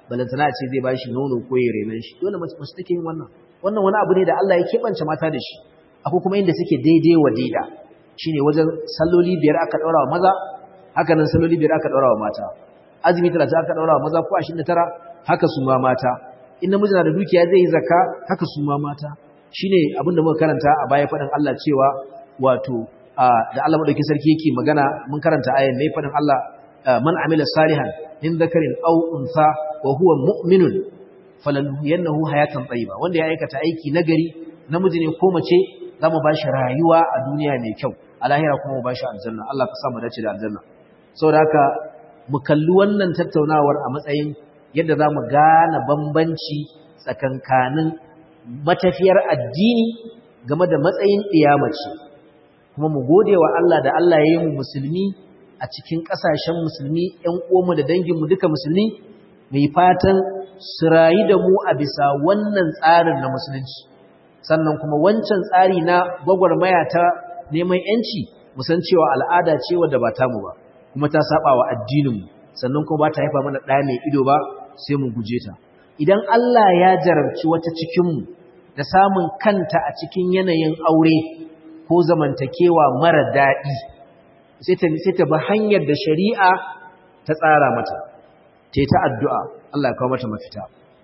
A: balantana a ce zai bashi nono ko ya renan shi dole mace take yin wannan wannan wani abu ne da Allah ya keɓance mata da shi akwai kuma inda suke daidai wa daida shine wajen salloli biyar aka daura wa maza haka nan salloli biyar aka daura wa mata azumi 30 aka daura wa maza ko 29 haka su ma mata in namiji na da dukiya zai yi zakka haka su ma mata shine abin da muka karanta a baya faɗin Allah cewa wato da Allah madauki sarki yake magana mun karanta ayan ne faɗin Allah man amila salihan min dhakarin aw untha wa huwa mu'minun falanuhyiyannahu hayatan tayyiba wanda ya aikata aiki nagari namiji ne ko mace zamu bashi rayuwa a duniya mai kyau a lahira kuma mu bashi aljanna Allah ka sa mu dace da aljanna saboda haka mu kalli wannan tattaunawar a matsayin yadda zamu gane bambanci tsakankanin matafiyar addini game da matsayin ɗiyamace kuma mu gode wa Allah da Allah ya yi mu musulmi a cikin ƙasashen musulmi ‘yan uwanmu da danginmu duka musulmi mai fatan su rayu da mu a bisa wannan tsarin na musulunci sannan kuma wancan tsari na gwagwarmaya ta neman ‘yanci musan cewa al'ada ce wadda ba tamu ba kuma ta saba wa addininmu sannan kuma ba ta haifa mana ɗaya mai ido ba sai mu guje ta idan Allah ya jarabci wata cikinmu da samun kanta a cikin yanayin aure ko zamantakewa mara daɗi sai ta bi hanyar da shari'a ta tsara mata ta ta addu'a Allah ya kawo mata mafita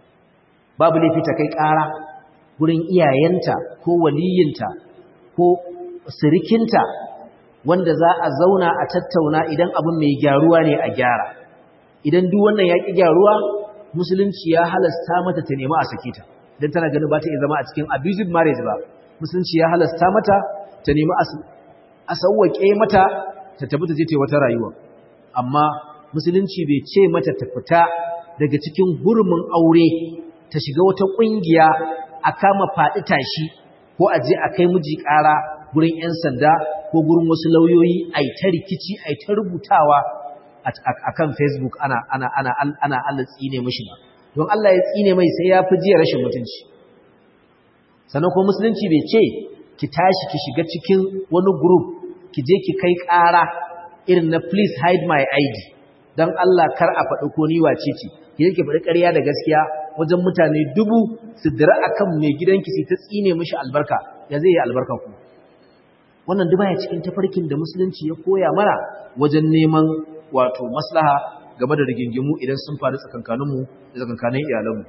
A: babu laifi ta kai ƙara gurin iyayenta ko waliyinta ko sirikinta wanda za a zauna a tattauna idan abin mai gyaruwa ne a gyara idan duk wannan ya ƙi gyaruwa musulunci ya halasta mata ta nemi a sake ta don tana ganin ba ta iya zama a cikin abusive marriage ba musulunci ya halasta mata ta nemi a sauwaƙe mata ta tafi ta je ta wata rayuwa amma musulunci bai ce mata ta fita daga cikin hurumin aure ta shiga wata ƙungiya a kama faɗi tashi ko a je a kai miji ƙara gurin 'yan sanda ko gurin wasu lauyoyi a ta rikici a ta rubutawa a kan facebook ana ana ana ana Allah tsine mishi ba don Allah ya tsine mai sai ya fi jiya rashin mutunci sannan kuma musulunci bai ce ki tashi ki shiga cikin wani group ki je ki kai ƙara irin na please hide my ID don Allah kar a faɗi ko ni wace ce ki je ki faɗi ƙarya da gaskiya wajen mutane dubu su dira akan mai gidanki sai ta tsine mishi albarka ya zai yi albarka ku wannan duk baya cikin tafarkin da musulunci ya koya mana wajen neman wato maslaha game da rigingimu idan sun faru tsakankaninmu da tsakankanin iyalanmu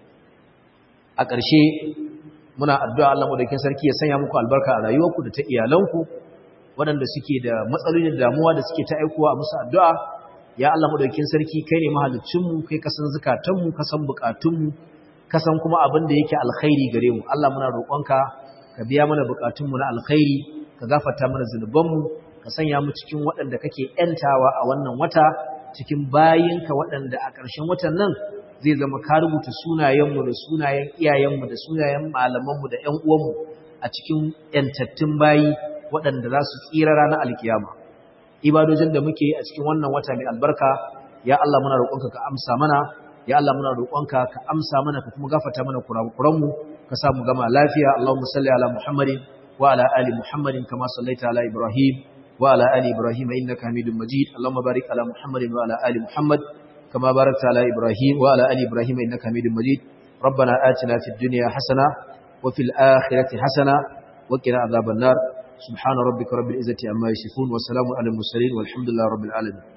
A: a ƙarshe muna addu'a Allah madaukakin sarki ya sanya muku albarka a rayuwarku da ta iyalanku waɗanda suke da matsaloli da damuwa da suke ta aikowa a musu addu'a ya Allah madaukakin sarki kai ne mahaliccinmu kai ka san zukatanmu ka san bukatunmu ka san kuma abin da yake alkhairi gare mu Allah muna roƙonka ka biya mana bukatunmu na alkhairi ka gafarta mana zunubanmu ka sanya mu cikin waɗanda kake ‘yantawa a wannan wata cikin bayinka waɗanda a ƙarshen watan nan zai zama ka rubuta sunayenmu da sunayen iyayenmu da sunayen malamanmu da ‘yan uwanmu a cikin ‘yantattun bayi waɗanda za su tsira ranar alkiyama ibadojin da muke a cikin wannan wata mai albarka ya Allah muna roƙonka ka amsa mana ya Allah muna roƙonka ka amsa mana ka kuma gafarta mana kurakuranmu ka sa mu gama lafiya Allahumma salli ala Muhammadin wa ala ali Muhammadin kama sallaita ala Ibrahim wa ala ali Ibrahim innaka Hamidum Majid Allahumma barik ala Muhammadin wa ala ali Muhammad kama barakta ala Ibrahim wa ala ali Ibrahim innaka Hamidum Majid ربنا آتنا في الدنيا حسنة وفي الآخرة حسنة وقنا عذاب النار سبحان ربك رب العزة عما يصفون وسلام على المرسلين والحمد لله رب العالمين